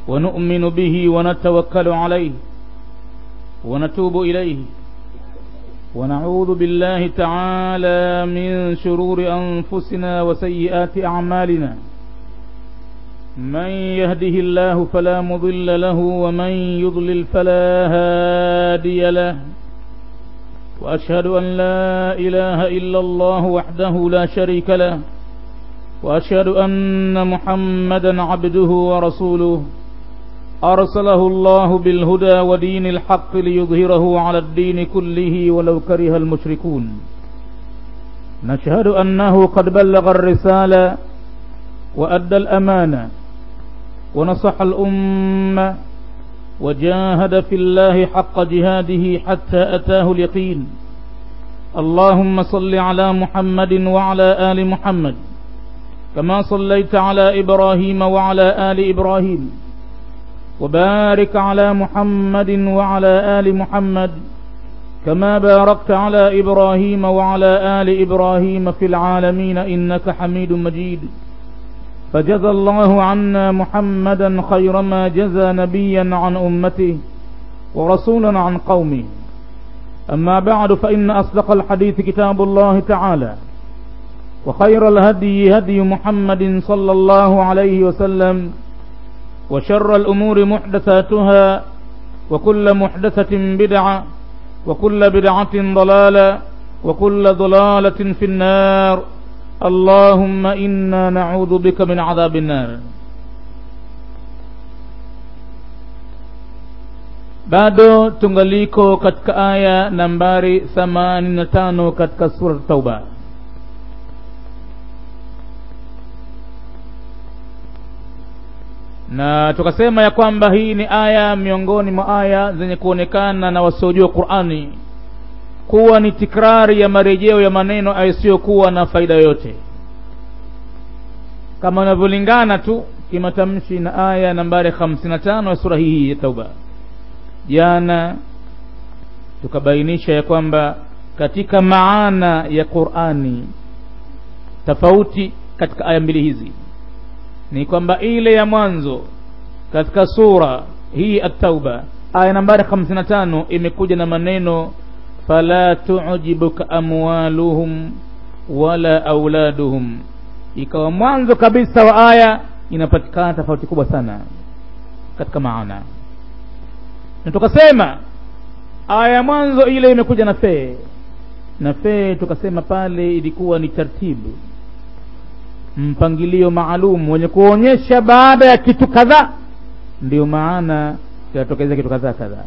ونؤمن به ونتوكل عليه ونتوب إليه ونعوذ بالله تعالى من شرور أنفسنا وسيئات أعمالنا من يهده الله فلا مضل له ومن يضلل فلا هادي له وأشهد أن لا إله إلا الله وحده لا شريك له وأشهد أن محمدا عبده ورسوله أرسله الله بالهدى ودين الحق ليظهره على الدين كله ولو كره المشركون نشهد أنه قد بلغ الرسالة وأدى الأمانة ونصح الأمة وجاهد في الله حق جهاده حتى أتاه اليقين اللهم صل على محمد وعلى آل محمد كما صليت على إبراهيم وعلى آل إبراهيم وبارك على محمد وعلى آل محمد كما باركت على إبراهيم وعلى آل إبراهيم في العالمين إنك حميد مجيد فجزى الله عنا محمدا خير ما جزى نبيا عن أمته ورسولا عن قومه أما بعد فإن أصدق الحديث كتاب الله تعالى وخير الهدي هدي محمد صلى الله عليه وسلم وشر الأمور محدثاتها وكل محدثة بدعة وكل بدعة ضلالة وكل ضلالة في النار اللهم إنا نعوذ بك من عذاب النار bado tungaliko katika aya nambari 85 katika sura tauba na tukasema ya kwamba hii ni aya miongoni mwa aya zenye kuonekana na wasiojua Qur'ani kuwa ni tikrari ya marejeo ya maneno yasiyokuwa na faida yoyote kama inavyolingana tu kimatamshi na aya nambari 55 ya sura hii ya Tauba. Jana tukabainisha ya kwamba katika maana ya Qur'ani tofauti katika aya mbili hizi ni kwamba ile ya mwanzo katika sura hii at-Tauba aya nambari 55 imekuja na maneno fala tu'jibuka amwaluhum wala auladuhum ikawa mwanzo kabisa wa aya inapatikana tofauti kubwa sana katika maana na tukasema aya ya mwanzo ile imekuja na fee na fee tukasema pale ilikuwa ni taratibu mpangilio maalum wenye kuonyesha baada ya kitu kadhaa ndio maana kinatokezea kitu kadhaa kadhaa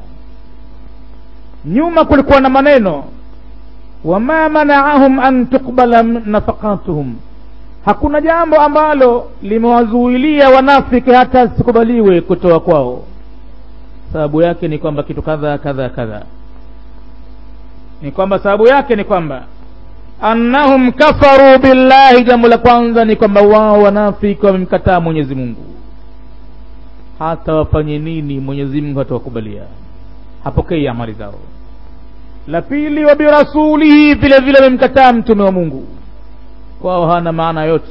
nyuma kulikuwa na maneno wama manaahum an tuqbala nafaqatuhum hakuna jambo ambalo limewazuilia wanafiki hata sikubaliwe kutoa kwao sababu yake ni kwamba kitu kadha kadha kadha ni kwamba sababu yake ni kwamba annahum kafaru billahi jambo la kwanza ni kwamba wao wanafiki wamemkataa mwenyezi mungu hata wafanye nini mwenyezi mungu hatawakubalia hapokei amali zao la pili wa birasulihi vile vile wamemkataa mtume wa mungu kwao hana maana yote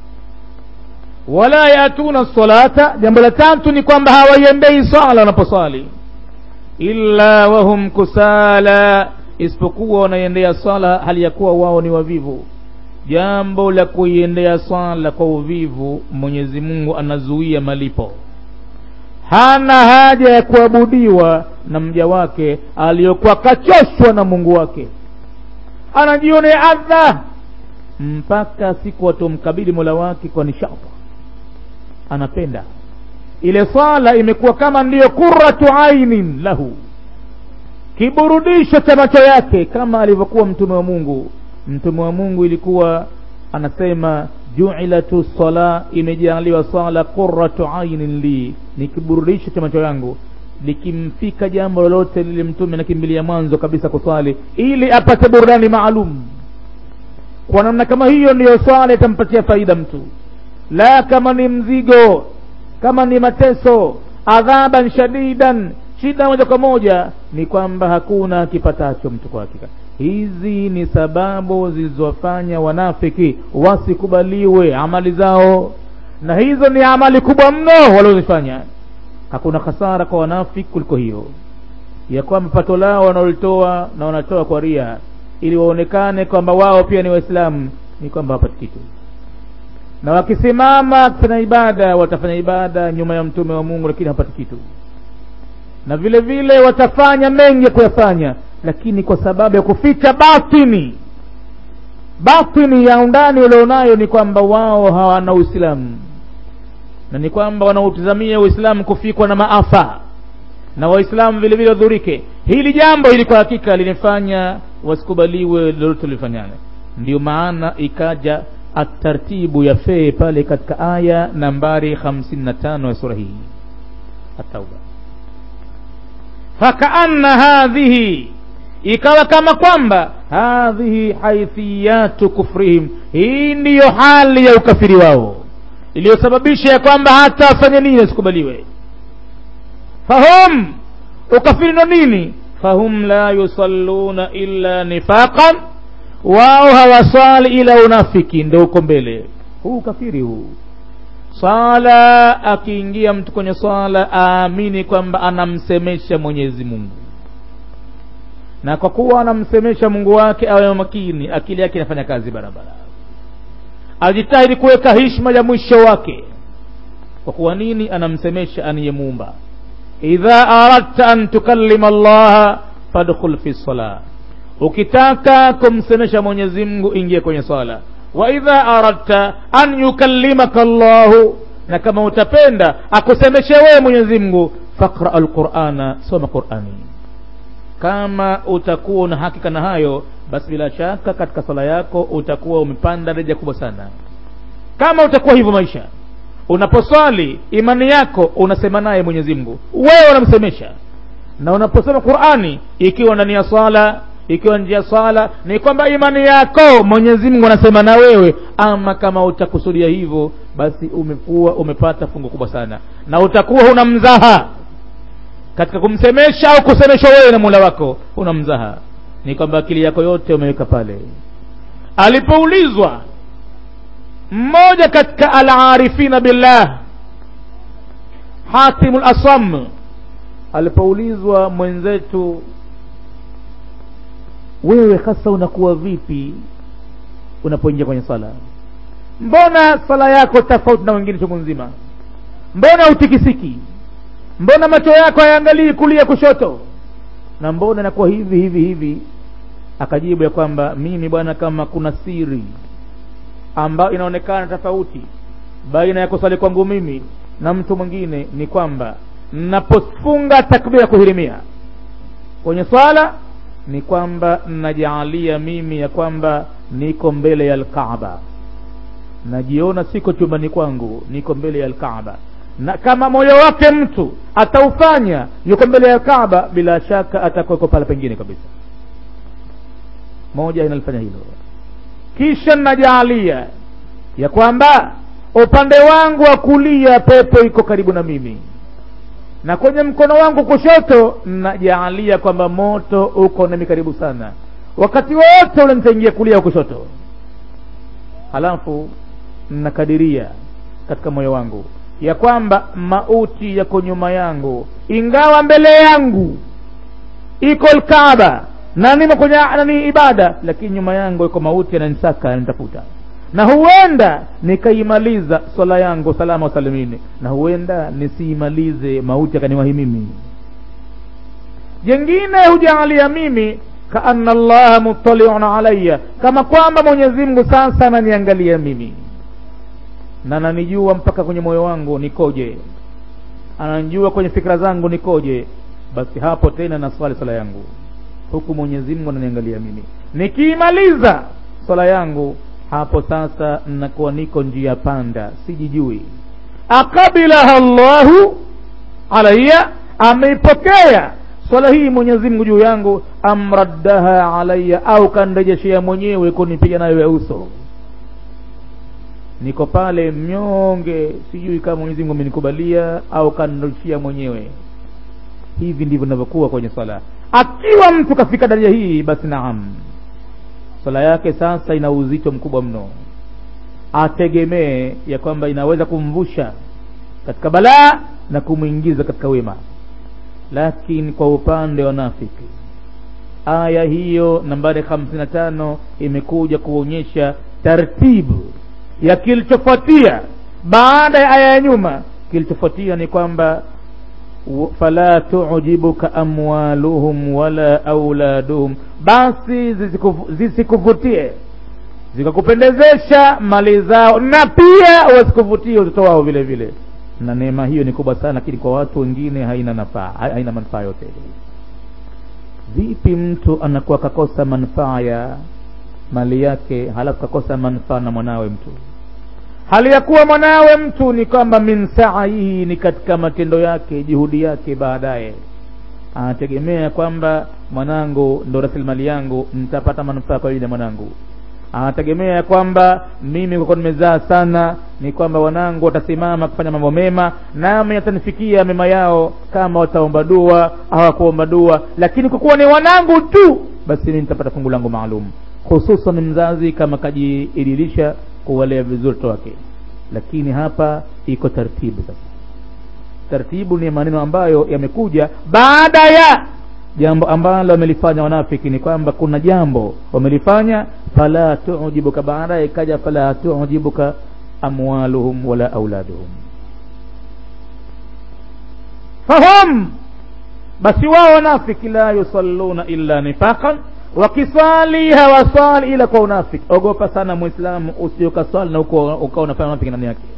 wala yatuna salata jambo la tatu ni kwamba hawaiendei sala wanaposali illa wahum kusala isipokuwa wanaiendea sala hali ya kuwa wao ni wavivu jambo la kuiendea sala kwa uvivu mwenyezi mungu anazuia malipo hana haja ya kuabudiwa na mja wake aliyokuwa kachoshwa na mungu wake anajionea adha mpaka siku atomkabili mola wake kwa nishata anapenda ile swala imekuwa kama ndiyo qurratu ainin lahu kiburudisho cha macho yake kama alivyokuwa mtume wa mungu mtume wa mungu ilikuwa anasema juilatu sala imejaliwa sala qurratu ainin li ni kiburudisho cha macho yangu likimfika jambo lolote lile mtume nakimbilia mwanzo kabisa kuswali ili apate burudani maalum kwa namna kama hiyo ndiyo swala itampatia faida mtu la kama ni mzigo kama ni mateso adhaban shadidan shida moja kwa moja ni kwamba hakuna kipatacho mtu kwa hakika hizi ni sababu zilizowafanya wanafiki wasikubaliwe amali zao na hizo ni amali kubwa mno waliozifanya hakuna hasara kwa wanafiki kuliko hiyo ya kwamba pato lao wanaolitoa na wanatoa kwa ria ili waonekane kwamba wao pia ni waislamu ni kwamba hapati kitu na wakisimama kufanya ibada watafanya ibada nyuma ya mtume wa mungu lakini hapati kitu na vile vile watafanya mengi ya kuyafanya lakini kwa sababu ya kuficha batini batini ya undani walionayo ni kwamba wao hawana uislamu na ni kwamba wanautizamia uislamu kufikwa na maafa na waislamu vile vile wadhurike hili jambo hili kwa hakika linifanya wasikubaliwe lolote lilifanyana ndio maana ikaja atartibu ya fee pale katika aya nambari 55 ya sura hii atauba fakaanna hadhihi ikawa kama kwamba hadhihi haithiyatu kufrihim hii ndiyo hali ya ukafiri wao iliyosababisha ya kwamba hata afanye nini asikubaliwe fahum ukafiri ndo nini fahum la yusalluna illa nifaqan wao hawaswali ila unafiki ndo uko mbele huu ukafiri huu swala akiingia mtu kwenye swala aamini kwamba anamsemesha mwenyezi mungu na kwa kuwa anamsemesha mungu wake awe makini akili yake inafanya kazi barabara ajitahidi kuweka hishma ya mwisho wake kwa kuwa nini anamsemesha aniyemuumba idha aradta an tukallima allaha fadkhul fi salah ukitaka kumsemesha mwenyezi mungu ingia kwenye swala wa idha aradta an yukallimaka llahu na kama utapenda akusemeshe wewe mwenyezi mungu faqra alqurana soma qurani kama utakuwa una hakika na hayo basi bila shaka katika swala yako utakuwa umepanda daraja kubwa sana kama utakuwa hivyo maisha unaposwali imani yako unasema naye mwenyezi mungu wewe unamsemesha na unaposoma qurani ikiwa ndani ya swala ikiwa nje ya swala ni kwamba imani yako mwenyezi mungu anasema na wewe ama kama utakusudia hivyo basi umekuwa umepata fungu kubwa sana na utakuwa huna mzaha katika kumsemesha au kusemeshwa wewe na mula wako huna mzaha ni kwamba akili yako yote umeweka pale alipoulizwa mmoja katika alarifina billah hatimu lasam alipoulizwa mwenzetu wewe hasa unakuwa vipi unapoingia kwenye sala mbona sala yako tofauti na wengine chungu nzima mbona utikisiki mbona macho yako hayaangalii kulia kushoto na mbona inakuwa hivi hivi hivi akajibu ya kwamba mimi bwana kama kuna siri ambayo inaonekana tofauti baina ya kusali kwangu mimi na mtu mwingine ni kwamba napofunga takbira kuhirimia kwenye swala ni kwamba najaalia mimi ya kwamba niko mbele ya alkaaba najiona siko chumbani kwangu niko mbele ya alkaaba na kama moyo wake mtu ataufanya yuko mbele ya kaaba bila shaka atakuweko pale pengine kabisa moja inalifanya hilo kisha najaalia ya kwamba upande wangu wa kulia pepo iko karibu na mimi na kwenye mkono wangu kushoto najaalia kwamba moto uko nami karibu sana wakati wote ule nitaingia kulia wa kushoto halafu nakadiria katika moyo wangu ya kwamba mauti yako nyuma yangu ingawa mbele yangu iko lkaaba na nimo kwenye nani ibada lakini nyuma yangu iko mauti yananisaka yanitafuta na huenda nikaimaliza swala yangu salama wasalimini na huenda nisiimalize mauti akaniwahi mimi jengine hujaalia mimi kaana llaha mutaliun alaya kama kwamba mwenyezi mungu sasa ananiangalia mimi na ananijua mpaka kwenye moyo wangu nikoje ananijua kwenye fikra zangu nikoje basi hapo tena naswali swala yangu huku mwenyezi mungu ananiangalia mimi nikiimaliza swala yangu hapo sasa nakuwa niko njia panda sijijui akabilaha llahu alaya ameipokea swala hii mwenyezi mungu juu yangu amraddaha alaya au kanrejeshea mwenyewe kunipiga nayo ya uso niko pale mnyonge sijui kama mwenyezi mungu amenikubalia au kanirudishia mwenyewe hivi ndivyo inavyokuwa kwenye swala akiwa mtu kafika daraja hii basi naam swala yake sasa ina uzito mkubwa mno ategemee ya kwamba inaweza kumvusha katika balaa na kumwingiza katika wema lakini kwa upande wa nafiki aya hiyo nambari 55 imekuja kuonyesha tartibu ya kilichofuatia baada ya aya ya nyuma kilichofuatia ni kwamba fala tujibuka amwaluhum wala auladuhum basi zisikuvutie zikakupendezesha mali zao na pia wasikuvutie watoto wao vile vile na neema hiyo ni kubwa sana lakini kwa watu wengine haina nafaa haina manufaa yote vipi mtu anakuwa kakosa manufaa ya mali yake halafu kakosa manufaa na mwanawe mtu hali ya kuwa mwanawe mtu ni kwamba min saihi ni katika matendo yake juhudi yake baadaye anategemea kwamba mwanangu ndo rasilimali yangu nitapata manufaa kwa ajili ya mwanangu anategemea kwamba mimi kwa kuwa nimezaa sana ni kwamba wanangu watasimama kufanya mambo mema nami yatanifikia mema yao kama wataomba dua hawakuomba dua lakini kwa kuwa ni wanangu tu basi mimi nitapata fungu langu maalum hususan mzazi kama kajiidilisha kuwalea vizuri watoto wake lakini hapa iko taratibu sasa taratibu ni maneno ambayo yamekuja baada ya jambo ambalo wamelifanya wanafiki ni kwamba kuna jambo wamelifanya fala tujibuka baadaye ikaja fala tujibuka amwaluhum wala auladuhum fahum basi wao wanafiki la yusalluna illa nifaqan wakiswali hawaswali ila kwa unafiki ogopa sana muislamu usiokaswali na ukawa unafanya unafiki ndani yake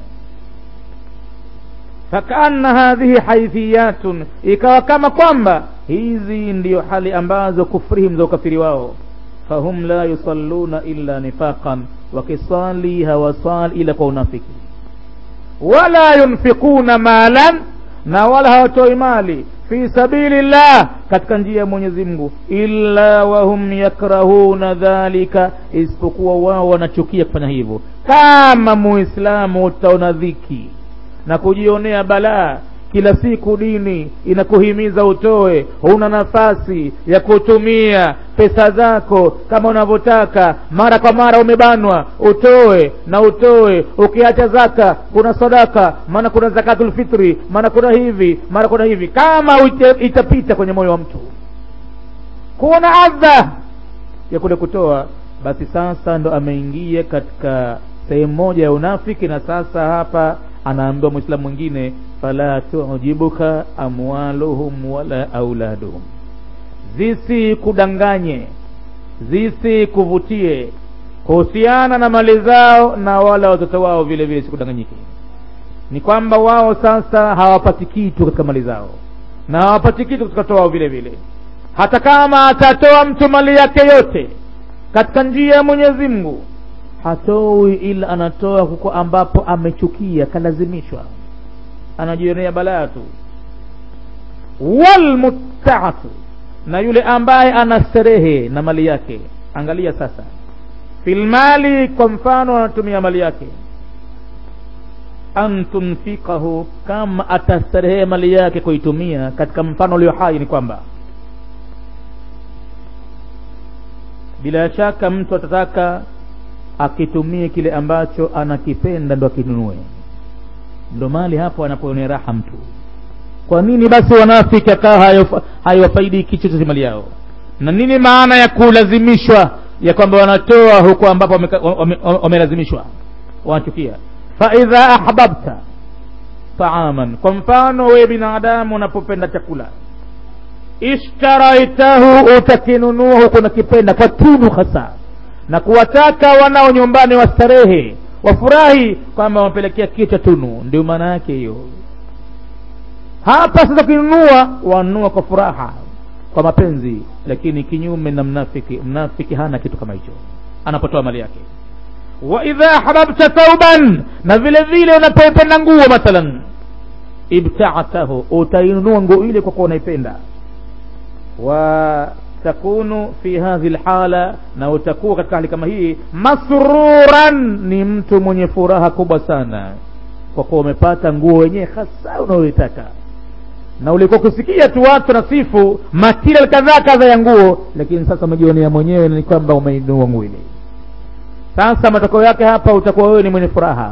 fakaanna hadhihi haithiyatun ikawa kama kwamba hizi ndiyo hali ambazo kufrihim za ukafiri wao fahum la yusalluna illa nifaqan wakiswali hawaswali ila kwa unafiki wala yunfikuna malan na wala hawatoi mali fi sabili llah katika njia ya mwenyezi mungu illa wahum yakrahuna dhalika isipokuwa wao wanachukia kufanya hivyo kama muislamu utaona dhiki na kujionea balaa kila siku dini inakuhimiza utoe huna nafasi ya kutumia pesa zako kama unavyotaka mara kwa mara umebanwa utoe na utoe ukiacha zaka kuna sadaka maana kuna zakatul fitri maana kuna hivi mara kuna hivi kama itapita kwenye moyo wa mtu kuna adha ya kule kutoa basi sasa ndo ameingia katika sehemu moja ya unafiki na sasa hapa anaambiwa mwislamu mwingine fala tujibuka amwaluhum wala auladuhum zisikudanganye zisikuvutie kuhusiana na mali zao na wala watoto wao vile vile sikudanganyike ni kwamba wao sasa hawapati kitu katika mali zao na hawapati kitu katika watoto wao vile vile hata kama atatoa mtu mali yake yote katika njia ya mwenyezi mungu hatoi ila anatoa huko ambapo amechukia kalazimishwa anajionea balaa tu walmuttaatu na yule ambaye ana starehe na mali yake angalia sasa filmali kwa mfano anatumia mali yake an tunfikahu kama atastarehe mali yake kuitumia katika mfano ulio hai ni kwamba bila shaka mtu atataka akitumie kile ambacho anakipenda ndo akinunue ndo mali hapo anapoonea raha mtu kwa nini basi wanafiki akawa haiwafaidiki chochote mali yao na nini maana ya kulazimishwa ya kwamba wanatoa huko ambapo wamelazimishwa wanachukia faidha ahbabta taaman kwa mfano wewe binadamu unapopenda chakula ishtaraitahu utakinunua huko nakipenda kwa tunu hasa na kuwataka wanao nyumbani wastarehe wafurahi kwamba wamepelekea kitu cha tunu ndio maana yake hiyo hapa sasa ukinunua wanunua kwa furaha kwa mapenzi lakini kinyume na mnafiki mnafiki hana kitu kama hicho anapotoa mali yake wa idha ahbabta thauban na vile vile unapoipenda nguo mathalan ibtatahu utainunua nguo ile kwa kuwa unaipenda wa takunu fi hadhi lhala na utakuwa katika hali kama hii masruran ni mtu mwenye furaha kubwa sana kwa kuwa umepata nguo wenyewe hasa unayoitaka na ulikuwa kusikia tu watu na sifu material kadhaa kadha ya nguo lakini sasa umejionea mwenyewe ni kwamba umeinua nguo ile sasa matokeo yake hapa utakuwa wewe ni mwenye furaha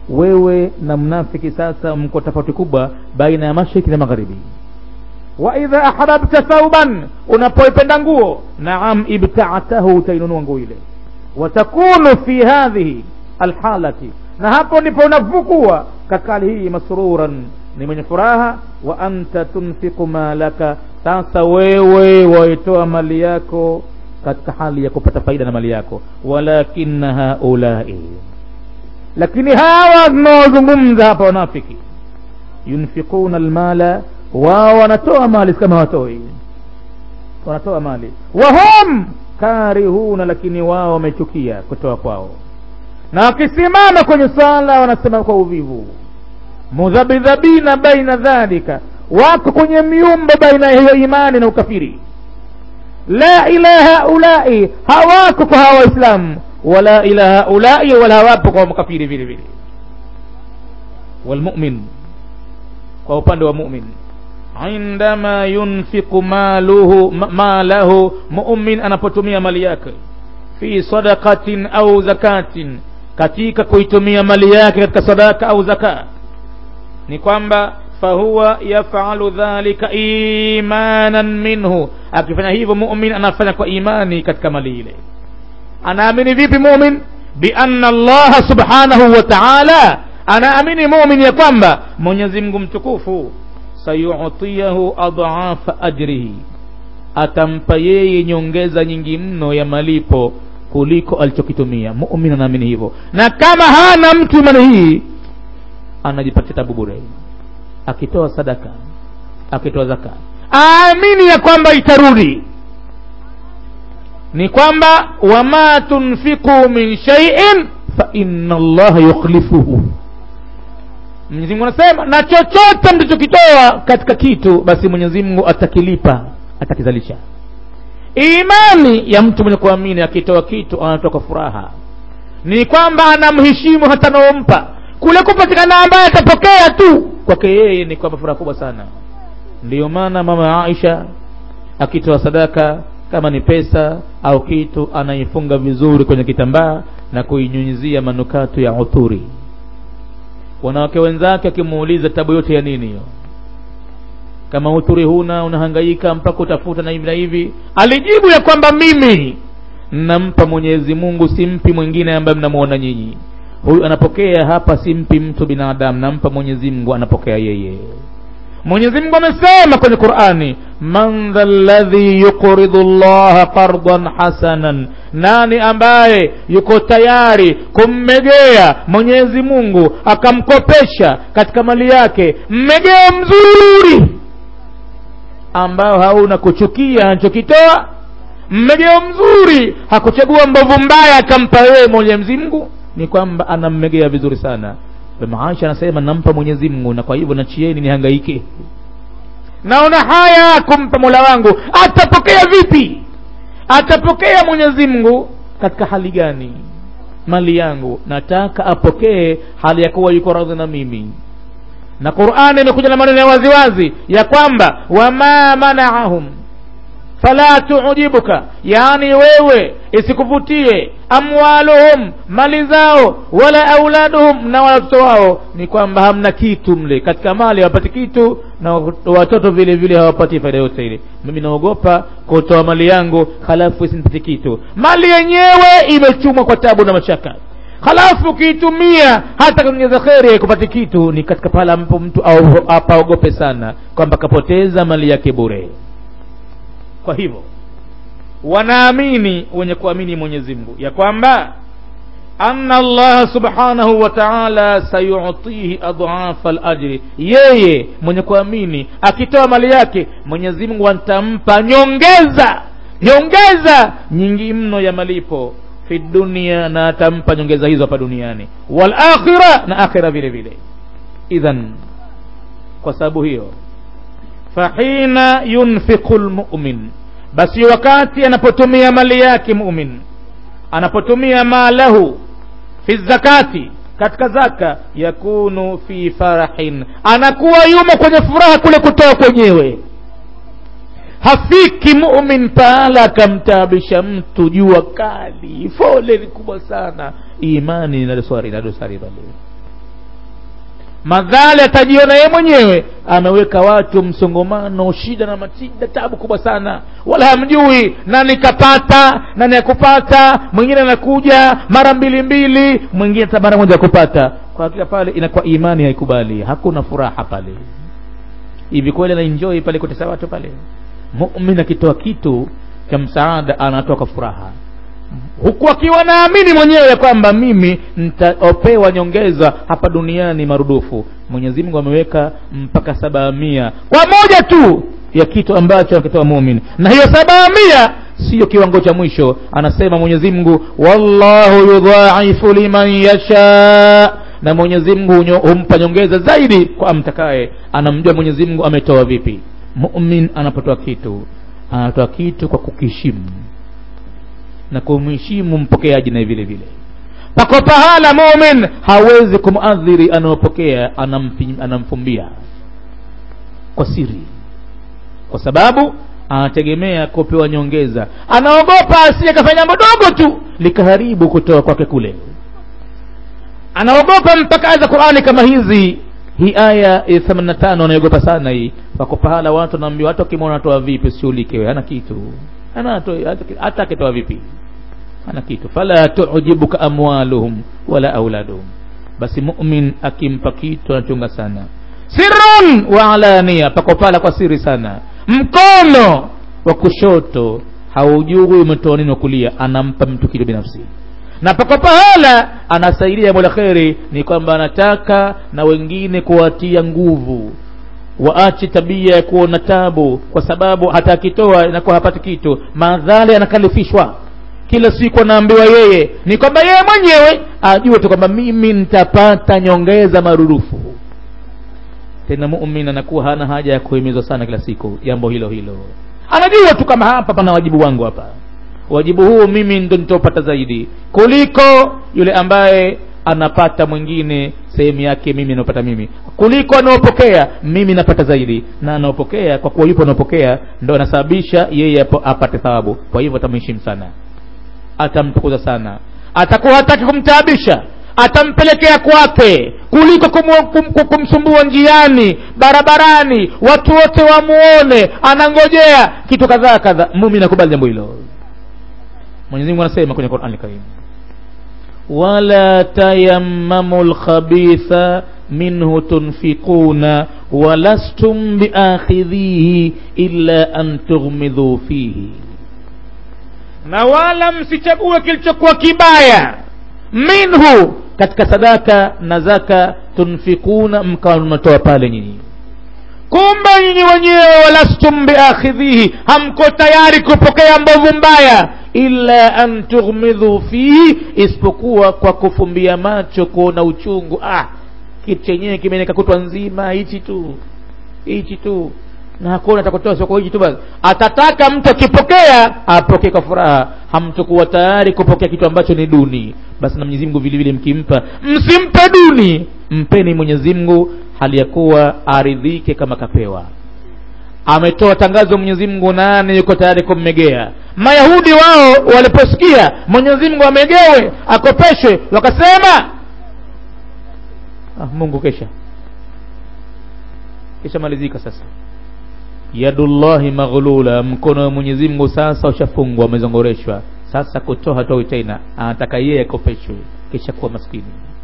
wewe na mnafiki sasa mko tofauti kubwa baina ya mashariki na magharibi wa idha ahbabta thauban unapoipenda nguo naam ibtaatahu utainunua nguo ile watakunu fi hadhihi alhalati na hapo ndipo unapokuwa katika hali hii masruran ni mwenye furaha wa anta tunfiqu malaka sasa wewe waitoa mali yako katika hali ya kupata faida na mali yako walakina haulai lakini hawa tunaozungumza hapa wanafiki yunfiquna almala wao wanatoa mali kama watoi wanatoa mali wahum karihuna lakini wao wamechukia kutoa kwao na wakisimama kwenye swala wanasema kwa uvivu mudhabidhabina baina dhalika wako kwenye miumbo baina ya hiyo imani na ukafiri la ila haulai hawako kwa hawa waislamu wala ila haulai wala hawapo kwa makafiri vile vile walmumin kwa upande wa mumin indama yunfiqu maluhu malahu mumin anapotumia mali yake fi sadaqatin au zakatin katika kuitumia mali yake katika sadaka au zaka ni kwamba fahuwa yafalu dhalika imanan minhu akifanya hivyo mumin anafanya kwa imani katika mali ile anaamini vipi mumin bianna allaha subhanahu wa taala anaamini mumin ya kwamba mwenyezi mungu mtukufu sayutiyahu adhafa ajrihi atampa yeye nyongeza nyingi mno ya malipo kuliko alichokitumia mumin anaamini hivyo na kama hana mtu imani hii anajipatia tabu bure akitoa sadaka akitoa zaka aamini ya kwamba itarudi ni kwamba wama tunfiqu min shaiin fa inna allaha yukhlifuhu mwenyezi mungu anasema na chochote mlichokitoa katika kitu basi mwenyezi mungu atakilipa atakizalisha imani ya mtu mwenye kuamini akitoa kitu anatoa kwa furaha ni kwamba anamheshimu hata anaompa kule kupatikana ambaye atapokea tu kwake yeye ni kwamba furaha kubwa sana ndiyo maana mama aisha akitoa sadaka kama ni pesa au kitu anaifunga vizuri kwenye kitambaa na kuinyunyizia manukato ya uthuri wanawake wenzake akimuuliza tabu yote ya nini hiyo kama uthuri huna unahangaika mpaka utafuta na hivi na hivi alijibu ya kwamba mimi nampa mwenyezi mungu simpi mwingine ambaye mnamuona nyinyi huyu anapokea hapa simpi mtu binadamu nampa mwenyezi mungu anapokea yeye mwenyezi mungu amesema kwenye qurani man dha ladhi yuqridu llaha qardan hasanan nani ambaye yuko tayari kummegea mwenyezi mungu akamkopesha katika mali yake mmegeo mzuri ambao hauna kuchukia anachokitoa mmegeo mzuri hakuchagua mbovu mbaya akampa wewe mwenyezi mungu ni kwamba anammegea vizuri sana maisha anasema nampa mwenyezi mungu na kwa hivyo nachieni nihangaike naona haya kumpa mola wangu atapokea vipi atapokea mwenyezi mungu katika hali gani mali yangu nataka apokee hali ya kuwa yuko radhi na mimi na qurani imekuja na maneno ya waziwazi ya kwamba wama manaahum fala tuujibuka yaani wewe isikuvutie amwaluhum mali zao wala auladuhum na watoto wao ni kwamba hamna kitu mle katika mali hawapati kitu na watoto vile vile hawapati faida yote ile mimi naogopa kutoa mali yangu halafu isinipate kitu mali yenyewe imechumwa kwa tabu na mashaka halafu ukiitumia hata kuongeza kheri kupata kitu ni katika pale ambapo mtu apaogope sana kwamba kapoteza mali yake bure kwa hivyo wanaamini wenye kuamini mwenyezi mungu ya kwamba anna allaha subhanahu wa taala sayutihi adhafa lajri yeye mwenye kuamini akitoa mali yake mwenyezi mungu atampa nyongeza nyongeza nyingi mno ya malipo fi dunia na atampa nyongeza hizo hapa duniani wal akhira na akhira vile vile idhan kwa sababu hiyo fahina yunfiqu lmumin basi wakati anapotumia mali yake mumin anapotumia malahu fi zakati katika zaka yakunu fi farahin anakuwa yumo kwenye furaha kule kutoa kwenyewe hafiki mumin pahala akamtaabisha mtu jua kali foleni kubwa sana imani na dosari na dosari pale madhali atajiona yeye mwenyewe ameweka watu msongomano shida na matida tabu kubwa sana wala hamjui nani kapata nani akupata mwingine anakuja mara mbili mbili mwingine hata mara moja kupata kwa hakika pale inakuwa imani haikubali hakuna furaha pale hivi kweli anaenjoy pale kutesa watu pale mumin akitoa kitu cha msaada anatoa kwa furaha huku akiwa naamini mwenyewe ya kwamba mimi nitaopewa nyongeza hapa duniani marudufu mwenyezi mungu ameweka mpaka saba mia kwa moja tu ya kitu ambacho anakitoa mumin na hiyo saba mia siyo kiwango cha mwisho anasema mwenyezi mungu wallahu yudhaifu liman yasha na mwenyezi mungu humpa nyongeza zaidi kwa amtakaye anamjua mwenyezi mungu ametoa vipi mumin anapotoa kitu anatoa kitu kwa kukishimu na kumheshimu mpokeaji naye vile vile pako pahala mumin hawezi kumadhiri anaopokea anamfumbia kwa siri kwa sababu anategemea kupewa nyongeza anaogopa asije kafanya jambo dogo tu likaharibu kutoa kwake kule anaogopa mpaka aya za qurani kama hizi hii aya ya 85 anaogopa sana hii pako pahala watu wanaambiwa hata ukimwona anatoa vipi usiulike hana kitu hana hata akitoa vipi hana kitu fala tujibuka amwaluhum wala auladuhum basi mumin akimpa kitu anachunga sana sirrun wa alania pako pala kwa siri sana mkono wa kushoto haujui umetoa nini wa kulia anampa mtu kitu binafsi na pako pahala anasaidia jambo la kheri ni kwamba anataka na wengine kuwatia nguvu waache tabia ya kuona tabu kwa sababu hata akitoa inakuwa hapati kitu madhali anakalifishwa kila siku anaambiwa yeye ni kwamba yeye mwenyewe ajue tu kwamba mimi nitapata nyongeza marudufu tena mumin anakuwa hana haja ya kuhimizwa sana kila siku jambo hilo hilo anajua tu kama hapa pana wajibu wangu hapa wajibu huu mimi ndo nitaupata zaidi kuliko yule ambaye anapata mwingine sehemu yake mimi anaopata mimi kuliko anaopokea mimi napata zaidi na anaopokea kwa kuwa yupo anaopokea ndo anasababisha yeye apate thawabu kwa hivyo atamheshimu sana atamtukuza sana atakuwa hataki kumtaabisha atampelekea kwake kuliko kum, kum, kumsumbua njiani barabarani watu wote wamuone anangojea kitu kadhaa kadhaa mumi nakubali jambo hilo mwenyezi mungu anasema kwenye qurani karim wala tayammamu lkhabitha minhu tunfiquna walastum biakhidhihi illa an tughmidhu fihi na wala msichague kilichokuwa kibaya minhu katika sadaka na zaka tunfikuna mkawa mnatoa pale nyinyi kumbe nyinyi wenyewe walastum biakhidhihi hamko tayari kupokea mbovu mbaya illa an tughmidhu fihi isipokuwa kwa kufumbia macho kuona uchungu ah kitu chenyewe kimeneka kutwa nzima hichi tu hichi tu na hakuna atakutoa soko hichi tu basi atataka mtu akipokea apokee kwa furaha hamtokuwa tayari kupokea kitu ambacho ni duni basi na Mwenyezi Mungu vile vile mkimpa msimpe duni mpeni Mwenyezi Mungu hali ya kuwa aridhike kama kapewa ametoa tangazo Mwenyezi Mungu nani yuko tayari kummegea Mayahudi wao waliposikia Mwenyezi Mungu amegewe akopeshwe wakasema ah, Mungu kesha kisha malizika sasa yadullahi maghlula mkono wa Mwenyezi Mungu sasa ushafungwa umezongoreshwa sasa kutoa hatoi tena anataka yeye akopeshwe kisha kuwa maskini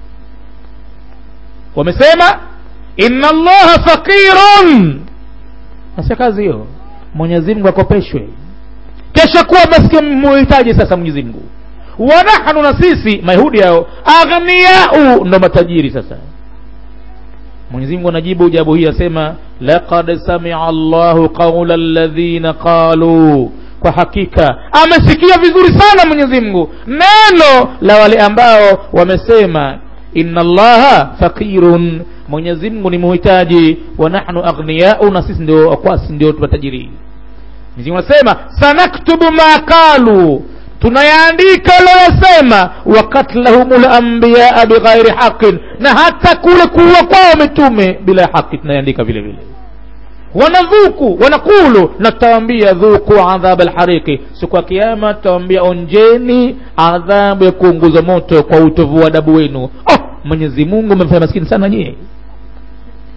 wamesema inna allaha faqirun nasa kazi hiyo Mwenyezi Mungu akopeshwe kesha kuwa maskini muhitaji sasa Mwenyezi Mungu wa nahnu na sisi mayahudi hao aghniyau ndo matajiri sasa Mwenyezi Mungu anajibu jawabu hii asema laqad sami'a Allahu qawla alladhina qalu kwa hakika amesikia vizuri sana Mwenyezi Mungu neno la wale ambao wamesema inna Allaha faqirun Mwenyezi Mungu ni muhitaji wa nahnu aghniyau na sisi ndio akwasi ndio tumatajiri Mwenyezi Mungu anasema sanaktubu ma qalu tunayaandika waliyosema wakatlahumul anbiyaa bighairi haqin na hata kule kuua kwao mitume bila haki tunayaandika vile vile wanadhuku wanakulu na tutawaambia dhuku adhab alhariqi siku ya kiyama tutawaambia onjeni adhabu ya kuunguza moto kwa utovu wa adabu wenu oh mwenyezi mungu mmefanya maskini sana nyie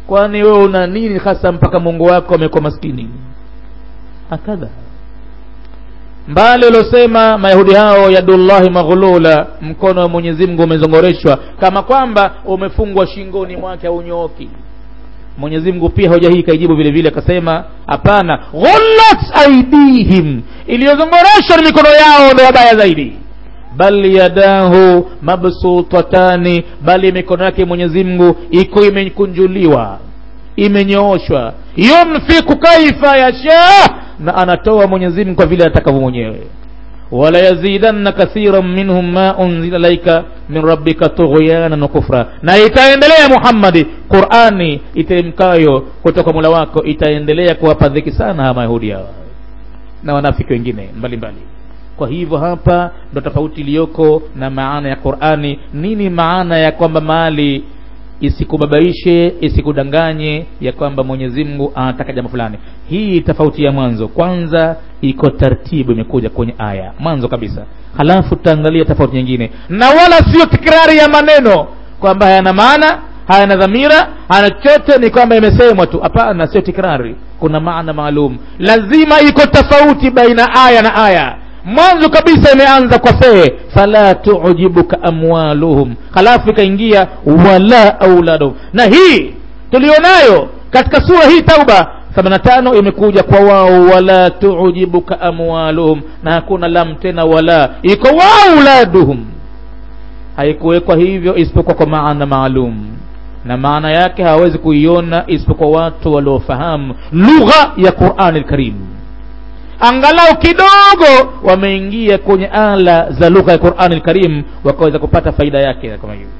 kwani wewe una nini hasa mpaka mungu wako amekuwa maskini hakadha mbali uliosema mayahudi hao yadullahi maghlula mkono wa mwenyezi mungu umezongoreshwa kama kwamba umefungwa shingoni mwake aunyooki mwenyezi mungu pia hoja hii ikaijibu vile vile akasema hapana ghullat aidihim iliyozongoreshwa ni mikono yao ndo wabaya zaidi bal yadahu mabsutatani bali mikono yake mwenyezi mungu iko imekunjuliwa imenyooshwa yunfiku kaifa yasha na anatoa mwenyezi mungu kwa vile atakavyo mwenyewe wala yazidanna kathiran minhum ma unzila ilaika min rabbika tughyanan wa kufra na itaendelea muhammadi qurani iteremkayo kutoka mula wako itaendelea kuwapa dhiki sana hawa mayahudi hawa na wanafiki wengine mbalimbali mbali. kwa hivyo hapa ndo tofauti iliyoko na maana ya qurani nini maana ya kwamba mali isikubabaishe isikudanganye ya kwamba mwenyezi mungu anataka jambo fulani hii tofauti ya mwanzo kwanza iko tartibu imekuja kwenye aya mwanzo kabisa halafu tutaangalia tofauti nyingine na wala sio tikrari ya maneno kwamba hayana maana hayana dhamira hana chochote ni kwamba imesemwa tu hapana sio tikrari kuna maana maalum lazima iko tofauti baina aya na aya mwanzo kabisa imeanza kwa fee fala tujibuka amwaluhum halafu ikaingia wala auladuhum na hii tulionayo katika sura hii tauba 85 imekuja kwa wao wala tujibuka amwaluhum na hakuna lam tena wala iko wauladuhum haikuwekwa hivyo isipokuwa kwa maana maalum na maana yake hawawezi kuiona isipokuwa watu waliofahamu lugha ya qurani lkarim angalau kidogo wameingia kwenye ala za lugha ya qurani lkarim wakaweza kupata faida yake kama hiyo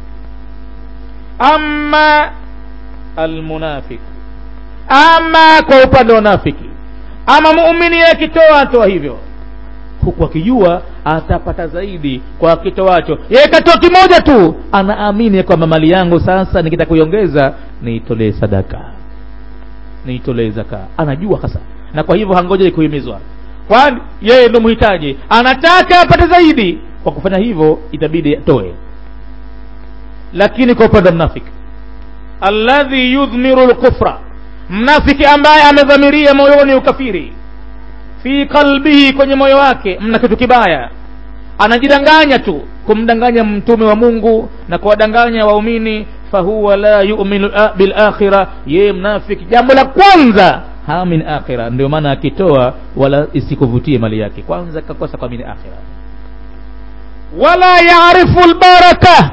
ama almunafiq ama kwa upande wa nafiki ama muumini akitoa atoa hivyo huku akijua atapata zaidi kwa kitoacho yeye katoa kimoja tu anaamini kwamba mali yangu sasa nikitaka kuiongeza niitolee sadaka niitolee zaka anajua hasa na kwa hivyo hangoja kuhimizwa kwani yeye ndo mhitaji anataka apate zaidi kwa kufanya hivyo itabidi atoe lakini kwa upande wa mnafiki alladhi yudhmiru lkufra mnafiki ambaye amedhamiria moyoni ukafiri fi qalbihi kwenye moyo wake mna kitu kibaya anajidanganya tu kumdanganya mtume wa mungu na kuwadanganya waumini fahuwa la yuminu bilakhira yeye mnafiki jambo la kwanza hamin akhira ndio maana akitoa wala isikuvutie mali yake kwanza kakosa kuamini akhira wala yaarifu lbaraka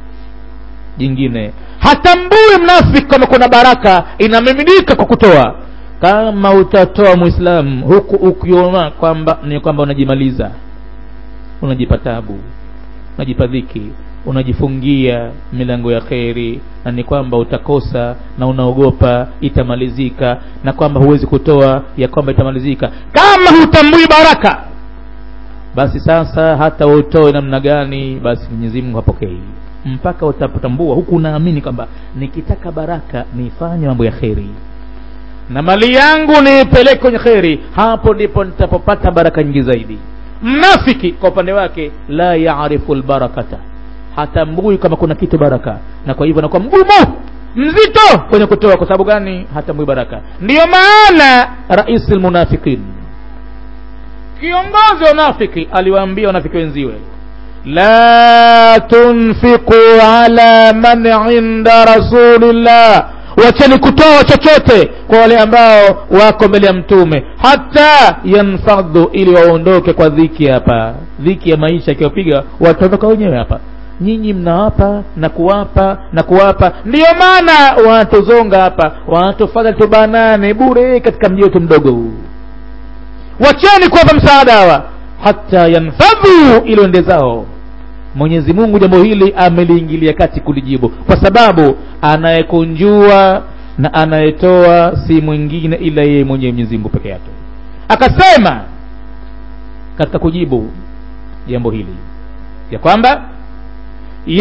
jingine hatambui mnafiki kama kuna baraka inamiminika kwa kutoa kama utatoa mwislamu huku ukiona kwamba ni kwamba unajimaliza unajipa tabu unajipa dhiki unajifungia milango ya kheri na ni kwamba utakosa na unaogopa itamalizika na kwamba huwezi kutoa ya kwamba itamalizika kama hutambui baraka basi sasa hata utoe namna gani basi mwenyezi mungu hapokei mpaka utapotambua huku unaamini kwamba nikitaka baraka nifanye mambo ya kheri na mali yangu niipeleke kwenye kheri hapo ndipo nitapopata baraka nyingi zaidi mnafiki kwa upande wake la yaarifu lbarakata hatambui kama kuna kitu baraka na kwa hivyo anakuwa mgumu mzito kwenye kutoa kwa sababu gani hatambui baraka ndiyo maana rais lmunafiqin kiongozi wa unafiki aliwaambia wanafiki wenziwe la tunfiqu ala man inda rasulillah wacheni kutoa chochote kwa wale ambao wako mbele ya mtume hata yanfadhu ili waondoke kwa dhiki hapa dhiki ya maisha ikiwapiga wataondoka wenyewe hapa nyinyi mnawapa na kuwapa na kuwapa ndiyo maana wanatuzonga hapa wanatufadhali tubanane bure katika mji wetu mdogo huu wacheni kuwapa msaada hawa hata yanfadhu ili wende zao mwenyezi mungu jambo hili ameliingilia kati kulijibu kwa sababu anayekunjua na anayetoa si mwingine ila yeye mwenyewe mwenyezi mungu peke yake akasema katika kujibu jambo hili ya kwamba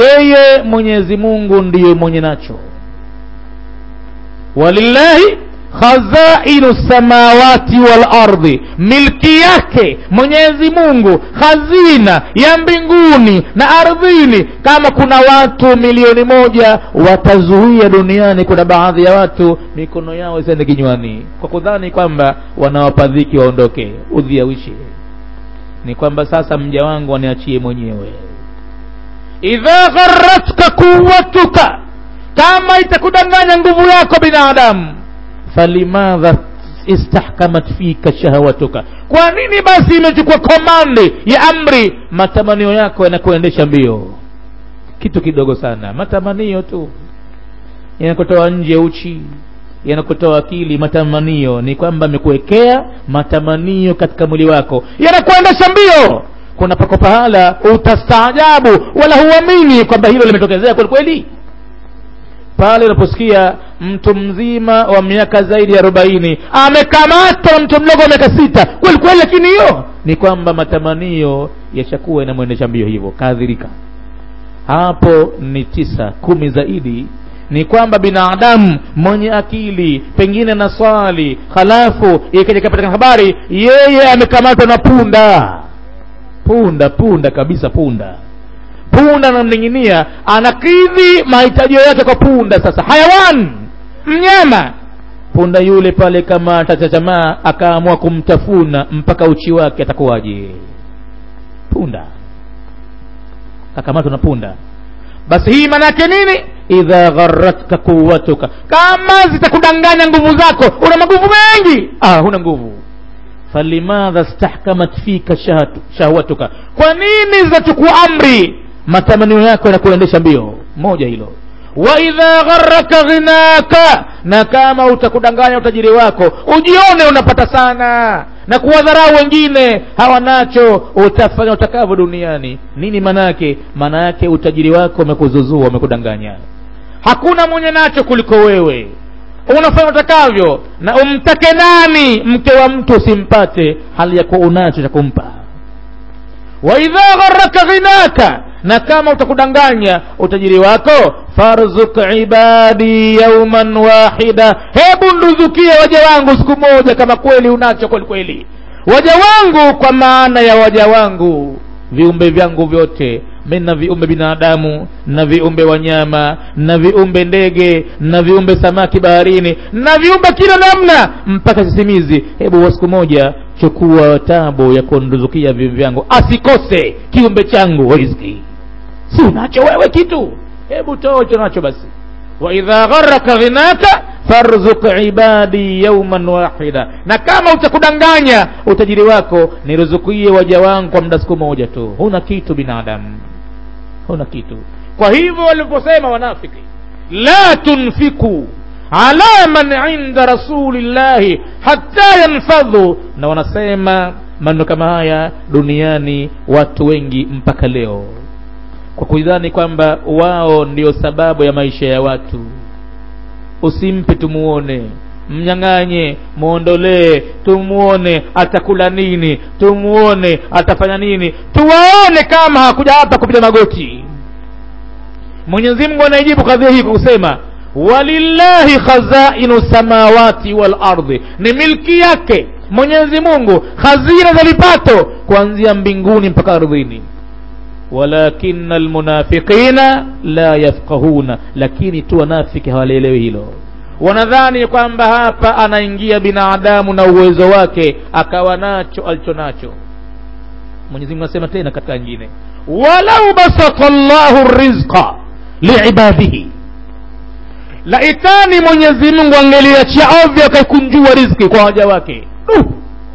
yeye mwenyezi mungu ndiye mwenye nacho walillahi khazainu samawati wal ardhi milki yake mwenyezi mungu hazina ya mbinguni na ardhini kama kuna watu milioni moja watazuia duniani kuna baadhi ya watu mikono yao isiende kinywani kwa kudhani kwamba wanawapadhiki waondoke udhiawishi ni kwamba sasa mja wangu waniachie mwenyewe idha gharatka quwatuka kama itakudanganya nguvu yako binadamu falimadha istahkamat fika shahawatuka kwa nini basi imechukua komandi ya amri matamanio yako yanakuendesha mbio kitu kidogo sana matamanio tu yanakutoa nje uchi yanakutoa akili matamanio ni kwamba amekuwekea matamanio katika mwili wako yanakuendesha mbio kuna pako pahala utastaajabu wala huamini kwamba hilo limetokezea kweli kweli pale unaposikia mtu mzima wa miaka zaidi ya arobaini amekamatwa mtu mdogo wa miaka sita kweli kweli lakini hiyo ni kwamba matamanio yashakuwa yanamwendesha mbio hivyo kaadhirika hapo ni tisa kumi zaidi ni kwamba binadamu mwenye akili pengine na swali halafu ikaja kapatikana habari yeye amekamatwa na punda punda punda kabisa punda punda anamning'inia anakidhi mahitaji yake kwa punda sasa hayawan mnyama punda yule pale kama atachachamaa akaamua kumtafuna mpaka uchi wake atakuwaje punda kakamatwa na punda basi hii maana yake nini idha gharatka quwatuka kama zitakudanganya nguvu zako una maguvu mengi ah huna nguvu falimadha stahkamat fika shahwatuka kwa nini zinachukua amri matamanio yako yanakuendesha mbio moja hilo wa idha gharaka ghinaka na kama utakudanganya utajiri wako ujione unapata sana na kuwadharau wengine hawanacho utafanya utakavyo duniani nini manake maana yake utajiri wako umekuzuzua umekudanganya hakuna mwenye nacho kuliko wewe unafanya utakavyo na umtake nani mke wa mtu usimpate hali ya kuwa unacho cha kumpa wa idha gharaka ghinaka na kama utakudanganya utajiri wako farzuk ibadi yauman wahida hebu nduzukie waja wangu siku moja kama kweli unacho kweli kweli waja wangu kwa maana ya waja wangu viumbe vyangu vyote mi na viumbe binadamu na viumbe wanyama na viumbe ndege na viumbe samaki baharini na viumbe kila namna mpaka sisimizi hebu siku moja chukua tabu ya kunduzukia viumbe vyangu asikose kiumbe changu riziki si unacho wewe kitu hebu toa ucho nacho basi waidha gharaka ghinaka farzuk ibadi yauman wahida na kama utakudanganya utajiri wako niruzukie waja wangu kwa muda siku moja tu huna kitu binadamu huna kitu kwa hivyo waliposema wanafiki la tunfiku ala man inda rasulillahi hatta yanfadhu na wanasema maneno kama haya duniani watu wengi mpaka leo kwa kuidhani kwamba wao ndio sababu ya maisha ya watu usimpe tumuone mnyang'anye mwondolee tumuone atakula nini tumuone atafanya nini tuwaone kama hakuja hapa kupiga magoti mwenyezi mungu anaijibu kadhia hii kwa kusema walillahi khazainu samawati wal ardhi ni milki yake mwenyezi mungu hazina za vipato kuanzia mbinguni mpaka ardhini walakina almunafiqina la yafqahuna lakini tu wanafiki hawalielewi hilo wanadhani kwamba hapa anaingia binadamu na uwezo wake akawa nacho alicho nacho mwenyezi mungu anasema tena katika nyingine walau basata llahu rizqa liibadihi laitani mwenyezi mungu angeliachia ovyo akaikunjua riziki kwa waja wake uh!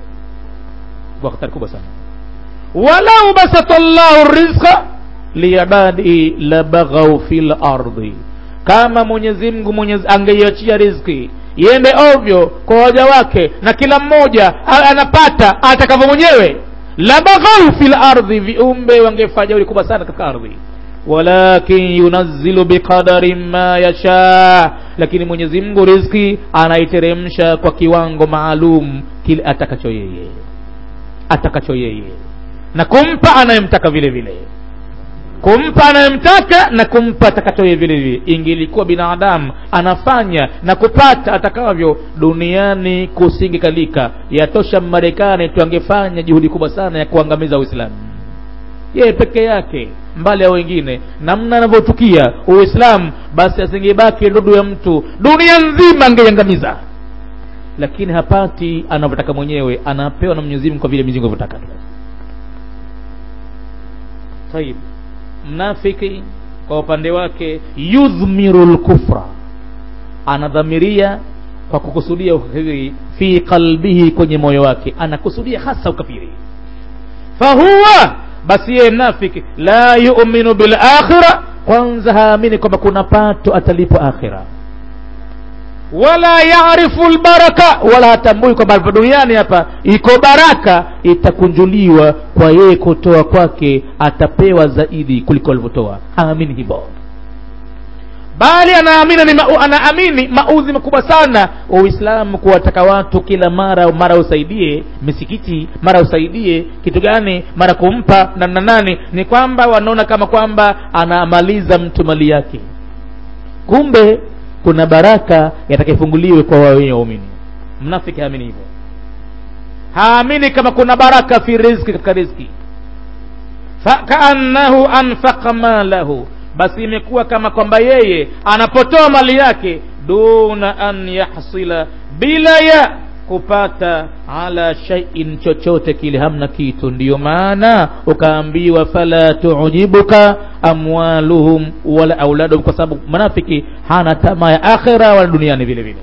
kwa hatari kubwa sana walau basata llahu rizqa liibadihi labaghau fi lardi kama mwenyezi mungu mwenyezi angeiachia riziki iende ovyo kwa waja wake na kila mmoja anapata atakavyo mwenyewe labaghau fi lardhi viumbe wangefanya uli kubwa sana katika ardhi walakin yunazzilu biqadarin ma yasha lakini mwenyezi mungu riziki anaiteremsha kwa kiwango maalum kile atakacho yeye atakacho yeye na kumpa anayemtaka vile vile kumpa anayemtaka na kumpa atakachoye vile vile ingelikuwa binadamu anafanya na kupata atakavyo duniani kusingekalika yatosha marekani tu angefanya juhudi kubwa sana ya kuangamiza uislamu yeye peke yake mbali ya wengine namna anavyotukia uislamu basi asingebaki ndudu ya mtu dunia nzima angeiangamiza lakini hapati anavyotaka mwenyewe anapewa na mwenyezi mungu kwa vile mwenyezi mungu anavyotaka tayib mnafiki kwa upande wake yudhmiru lkufra anadhamiria kwa kukusudia ukafiri fi qalbihi kwenye moyo wake anakusudia hasa ukafiri fahuwa basi yeye mnafiki la yuminu bilakhira kwanza haamini kwamba kuna pato atalipwa akhira wala yarifu lbaraka wala hatambui kwamba hapa duniani hapa iko baraka itakunjuliwa kwa yeye kutoa kwake atapewa zaidi kuliko alivyotoa haamini hivyo bali anaamini ni ma, anaamini maudhi makubwa sana wa uislamu kuwataka watu kila mara mara usaidie misikiti mara usaidie kitu gani mara kumpa na na nani ni kwamba wanaona kama kwamba anamaliza mtu mali yake kumbe kuna baraka yatakayefunguliwe kwa wawenye waumini mnafiki haamini hivyo haamini kama kuna baraka fi rizki katika rizki fakaannahu anfaqa malahu basi imekuwa kama kwamba yeye anapotoa mali yake duna an yahsila bila ya kupata ala shaiin chochote kile hamna kitu ndiyo maana ukaambiwa fala tujibuka amwaluhum wala auladuhum kwa sababu mnafiki hana tamaa ya akhira wala duniani vile vile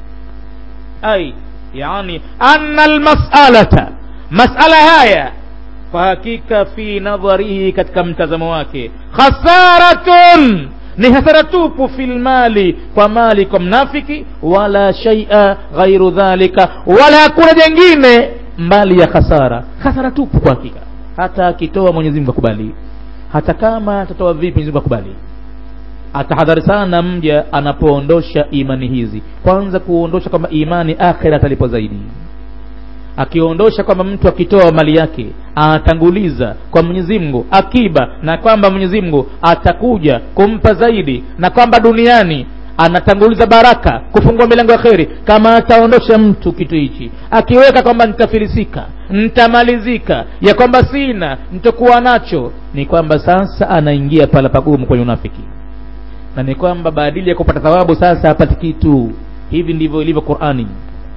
ai yani anna almas'alata mas'ala haya kwa hakika fi nadharihi katika mtazamo wake khasaratun ni hasara tupu fil mali kwa mali kwa mnafiki wala shaia ghairu dhalika wala hakuna jengine mbali ya khasara khasara tupu kwa hakika hata akitoa mwenyezi mungu akubali hata kama atatoa vipi mwenyezi mungu akubali atahadhari sana mja anapoondosha imani hizi kwanza kuondosha kwamba imani akhira atalipo zaidi akiondosha kwamba mtu akitoa mali yake anatanguliza kwa Mwenyezi Mungu akiba na kwamba Mwenyezi Mungu atakuja kumpa zaidi na kwamba duniani anatanguliza baraka kufungua milango ya kheri kama ataondosha mtu kitu hichi akiweka kwamba nitafilisika nitamalizika ya kwamba sina nitakuwa nacho ni kwamba sasa anaingia pala pagumu kwenye unafiki na ni kwamba baadili ya kupata thawabu sasa hapati kitu hivi ndivyo ilivyo Qur'ani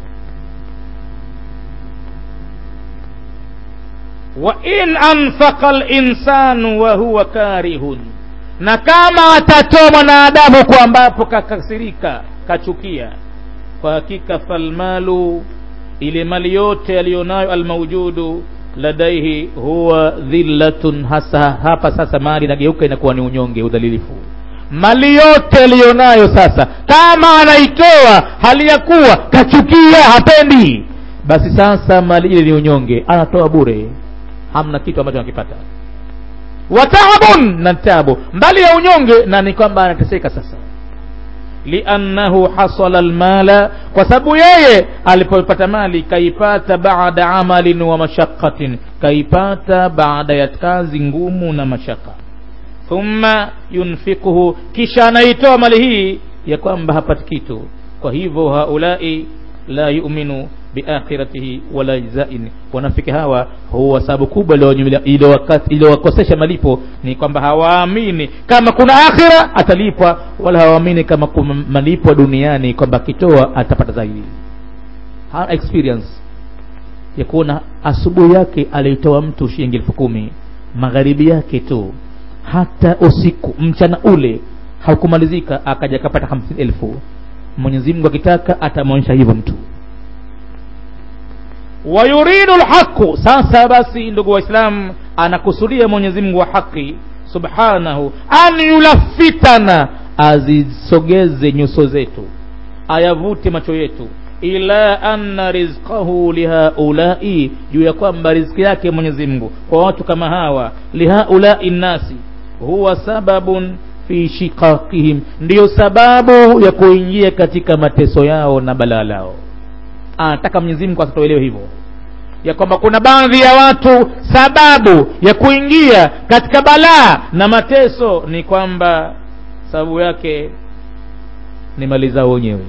wa in anfaqa linsanu wa huwa karihun na kama atatoa mwanadamu kwa ambapo kakasirika kachukia kwa hakika falmalu ile mali yote aliyonayo almaujudu ladaihi huwa dhillatun hasa hapa sasa mali inageuka inakuwa ni unyonge udhalilifu mali yote aliyonayo sasa kama anaitoa hali ya kuwa kachukia hapendi basi sasa mali ile ni unyonge anatoa bure hamna kitu ambacho anakipata wataabun na tabu mbali ya unyonge na ni kwamba anateseka sasa liannahu hasala almala kwa sababu yeye alipopata mali kaipata baada amalin wa mashaqatin kaipata baada ya kazi ngumu na mashaka thumma yunfikuhu kisha anaitoa mali hii ya kwamba hapati kitu kwa hivyo haulai la yuminu biakhiratihi wala jazain wanafiki hawa huwa sababu kubwa iliyowakosesha malipo ni kwamba hawaamini kama kuna akhira atalipwa wala hawaamini kama kuna malipo duniani kwamba akitoa atapata zaidi hana experience ya kuona asubuhi yake alitoa mtu shilingi elfu kumi magharibi yake tu hata usiku mchana ule haukumalizika akaja akapata hamsini elfu mwenyezi mungu akitaka atamwonyesha hivyo mtu wayuridu lhaqu sasa basi ndugu waislamu anakusudia mwenyezi mungu wa haki subhanahu an yulafitana azisogeze nyuso zetu ayavute macho yetu ila anna rizqahu lihaulai juu ya kwamba riziki yake mwenyezi mungu kwa watu kama hawa lihaulai nnasi huwa sababun fi shiqaqihim ndiyo sababu ya kuingia katika mateso yao na balaa lao anataka mwenyezi mungu asitoelewe hivyo ya kwamba kuna baadhi ya watu sababu ya kuingia katika balaa na mateso ni kwamba sababu yake ni mali zao wenyewe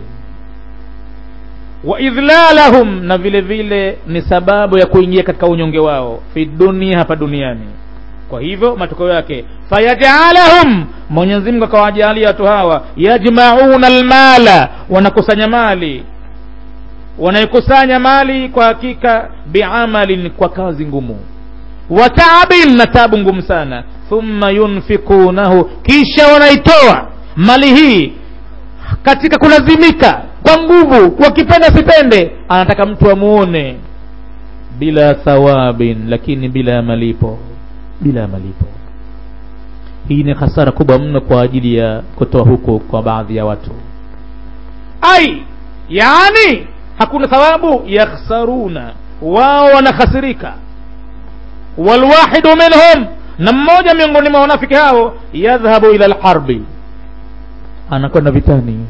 wa idhlalahum na vile vile ni sababu ya kuingia katika unyonge wao fi dunia hapa duniani kwa hivyo matokeo yake fayajalahum mwenyezi mungu akawajalia watu hawa yajmauna almala wanakusanya mali wanaikusanya mali kwa hakika biamalin kwa kazi ngumu wa taabin na tabu ngumu sana thumma yunfikunahu kisha wanaitoa mali hii katika kulazimika kwa nguvu wakipenda sipende anataka mtu amuone bila thawabin lakini bila ya malipo bila ya malipo hii ni hasara kubwa mno kwa ajili ya kutoa huko kwa baadhi ya watu ai yani hakuna thawabu yakhsaruna wao wanakhasirika walwahidu minhum na mmoja miongoni mwa wanafiki hao yadhhabu ila lharbi anakwenda vitani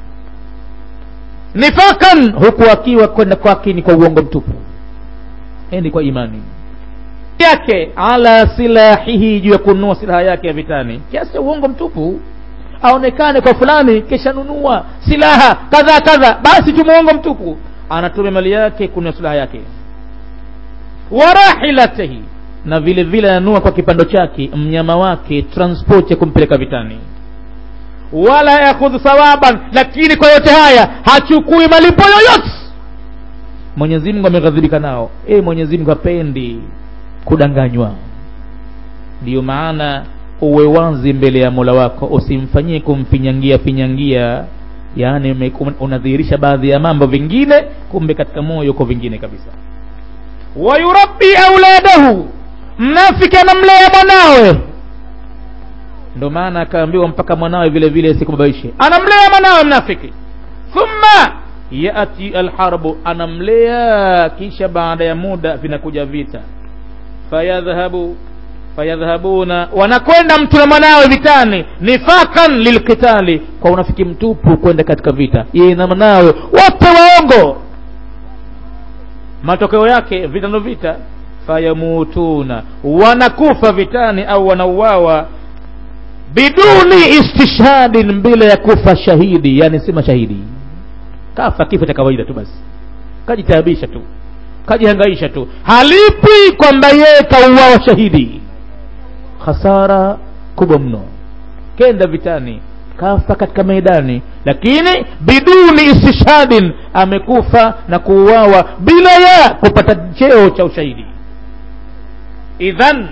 nifakan huku akiwa kwenda kwake ni kwa uongo mtupu endi kwa imani yake ala silahihi juu ya kununua silaha yake ya vitani kiasi cha uongo mtupu aonekane kwa fulani kisha nunua silaha kadhaa kadha basi tu muongo mtupu anatumia mali yake kununua silaha yake warahilatihi na vile vile ananua kwa kipando chake mnyama wake transport ya kumpeleka vitani wala yakhudhu thawaban lakini kwa yote haya hachukui malipo yoyote mwenyezi mungu ameghadhibika nao e mwenyezi mungu hapendi kudanganywa ndiyo maana uwe wazi mbele ya mola wako usimfanyie kumfinyangia finyangia yaani unadhihirisha baadhi ya mambo vingine kumbe katika moyo uko vingine kabisa wayurabbi auladahu mnafiki anamlea mwanawe ndo maana akaambiwa mpaka mwanawe vile vile sikubabaishe anamlea mwanawe mnafiki thumma yati alharbu anamlea kisha baada ya muda vinakuja vita fayadhhabu fayadhhabuna wanakwenda mtu na mwanawe vitani nifakan lilqitali kwa unafiki mtupu kwenda katika vita yeye na mwanawe wote waongo matokeo yake vitano vita fayamutuna wanakufa vitani au wanauawa biduni istishhadin bila ya kufa shahidi yani si mashahidi kafa kifo cha kawaida tu basi kajitaabisha tu kajihangaisha tu halipi kwamba yeye kauawa shahidi hasara kubwa mno kenda vitani kafa katika meidani lakini biduni istishhadin amekufa na kuuawa bila ya kupata cheo cha ushahidi idhan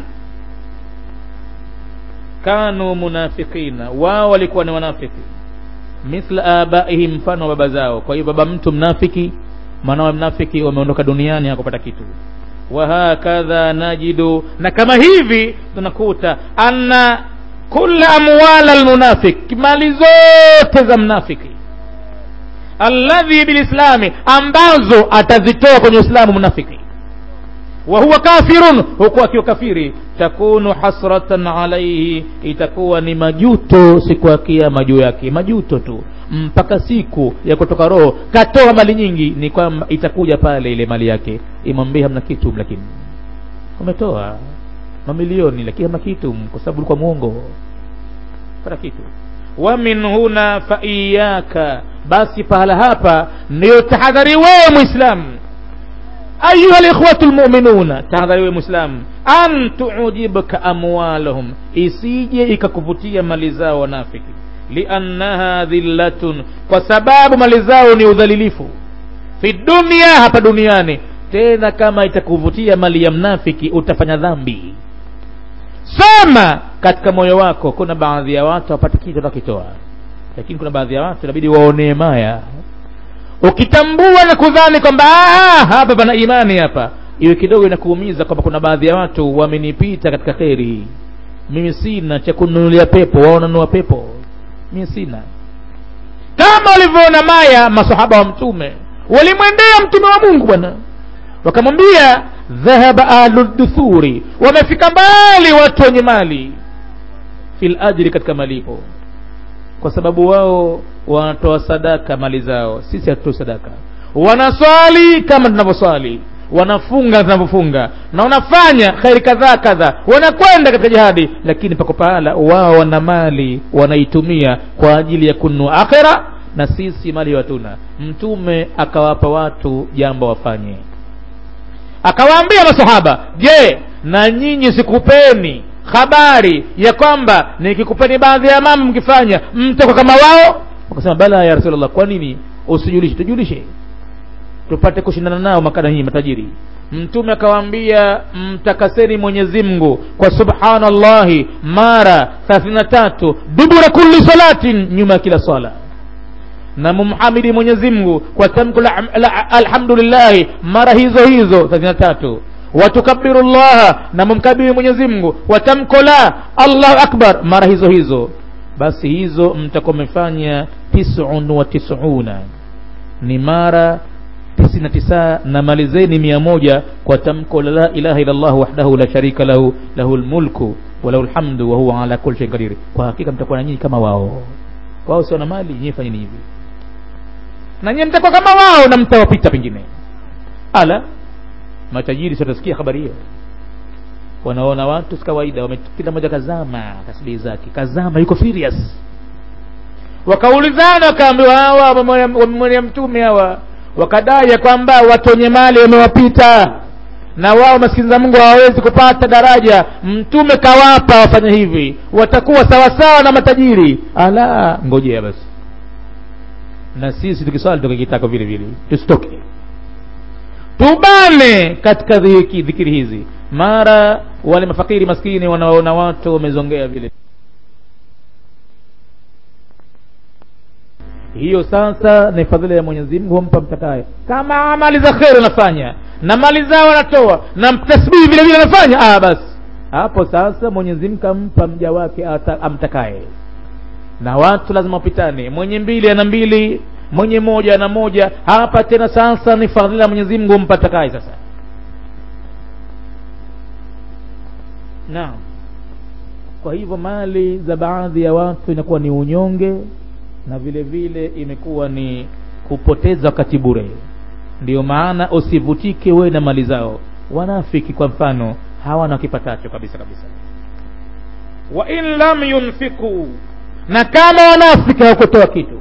kanu munafikina wao walikuwa ni wanafiki mithla abaihim mfano wa baba zao kwa hiyo baba mtu mnafiki mwanawe mnafiki wameondoka duniani hakupata kitu wahakadha najidu na kama hivi tunakuta anna kula amwala almunafik mali zote za mnafiki alladhi bilislami ambazo atazitoa kwenye uislamu mnafiki wa huwa kafirun huku akiwa kafiri takunu hasratan alaihi itakuwa ni majuto siku ya kiama juu yake majuto tu mpaka siku ya kutoka roho katoa mali nyingi ni kwamba itakuja pale ile mali yake imwambie hamna kitu lakini umetoa mamilioni lakini hamna kitu kwa sababu ulikuwa mwongo pata kitu wa min huna fa iyaka basi pahala hapa ndiyo tahadhari wewe mwislamu ayuha likhwatu lmuminuna tahadhari wewe mwislamu an tuujibka amwalahum isije ikakuvutia mali zao wanafiki liannaha dhillatun kwa sababu mali zao ni udhalilifu fi dunia hapa duniani tena kama itakuvutia mali ya mnafiki utafanya dhambi sema katika moyo wako kuna baadhi ya watu wapate kitu watakitoa lakini kuna baadhi ya watu inabidi waonee maya ukitambua na kudhani kwamba hapa pana imani hapa iwe kidogo inakuumiza kwamba kuna baadhi ya watu wamenipita katika kheri mimi sina cha kununulia pepo wao wanunua pepo mimi sina kama walivyoona maya masahaba wa mtume walimwendea mtume wa mungu bwana wakamwambia dhahaba ahluduthuri wamefika mbali watu wenye mali fil ajri katika malipo kwa sababu wao wanatoa sadaka mali zao sisi hatutoi sadaka wanaswali kama tunavyoswali wanafunga zinavyofunga na wanafanya kheri kadhaa kadhaa wanakwenda katika jihadi lakini pako pahala wao wana mali wanaitumia kwa ajili ya kununua akhira na sisi mali hatuna mtume akawapa watu jambo wafanye akawaambia masahaba je na nyinyi sikupeni habari ya kwamba nikikupeni baadhi ya mambo mkifanya mtakuwa kama wao wakasema bala ya rasulllah kwa nini usijulishe tujulishe tupate kushindana nao makana hii matajiri mtume akawaambia mtakaseni mwenyezi mungu kwa subhanallahi mara 33 dubura kulli salatin nyuma ya kila swala na mumhamidi mwenyezi mungu kwa tamko la, la alhamdulillahi mara hizo hizo 33 watukabiru llaha na mumkabiri mwenyezi mungu kwa tamko la allahu akbar mara hizo hizo basi hizo mtakuwa mmefanya tisun wa tisuna ni mara tisini na tisa na malizeni mia moja kwa tamko la la ilaha illa llah wahdahu la sharika lahu lahu lmulku walahu lhamdu wahuwa ala kuli shain kadiri kwa hakika mtakuwa na nyinyi kama wao wao sio na mali nyinyi fanyeni hivi na nyinyi mtakuwa kama wao na mtawapita pengine ala matajiri sitasikia habari hiyo wanaona watu si kawaida kila mmoja kazama kasbii zake kazama yuko furious wakaulizana wakaambiwa hawa wamemwonea mtume hawa wakadai ya kwamba watu wenye mali wamewapita na wao maskini za mungu hawawezi kupata daraja mtume kawapa wafanye hivi watakuwa sawasawa na matajiri ala ngojea basi na sisi tukiswali tukikitako vile vile tusitoke tubane katika dhikiri hizi mara wale mafakiri maskini wanaona watu wamezongea vile hiyo sasa ni fadhila ya mwenyezi mungu humpa mtakaye kama amali za kheri anafanya na mali zao anatoa na tasbihi vile vile anafanya ah basi hapo sasa mwenyezi mungu ampa mja wake amtakaye na watu lazima wapitane mwenye mbili ana mbili mwenye moja ana moja hapa tena sasa ni fadhila ya mwenyezi mungu humpa takaye sasa naam kwa hivyo mali za baadhi ya watu inakuwa ni unyonge na vile vile imekuwa ni kupoteza wakati bure ndio maana usivutike wewe na mali zao wanafiki kwa mfano hawana kipatacho kabisa kabisa wa in lam yunfiku na kama wanafiki hawakutoa kitu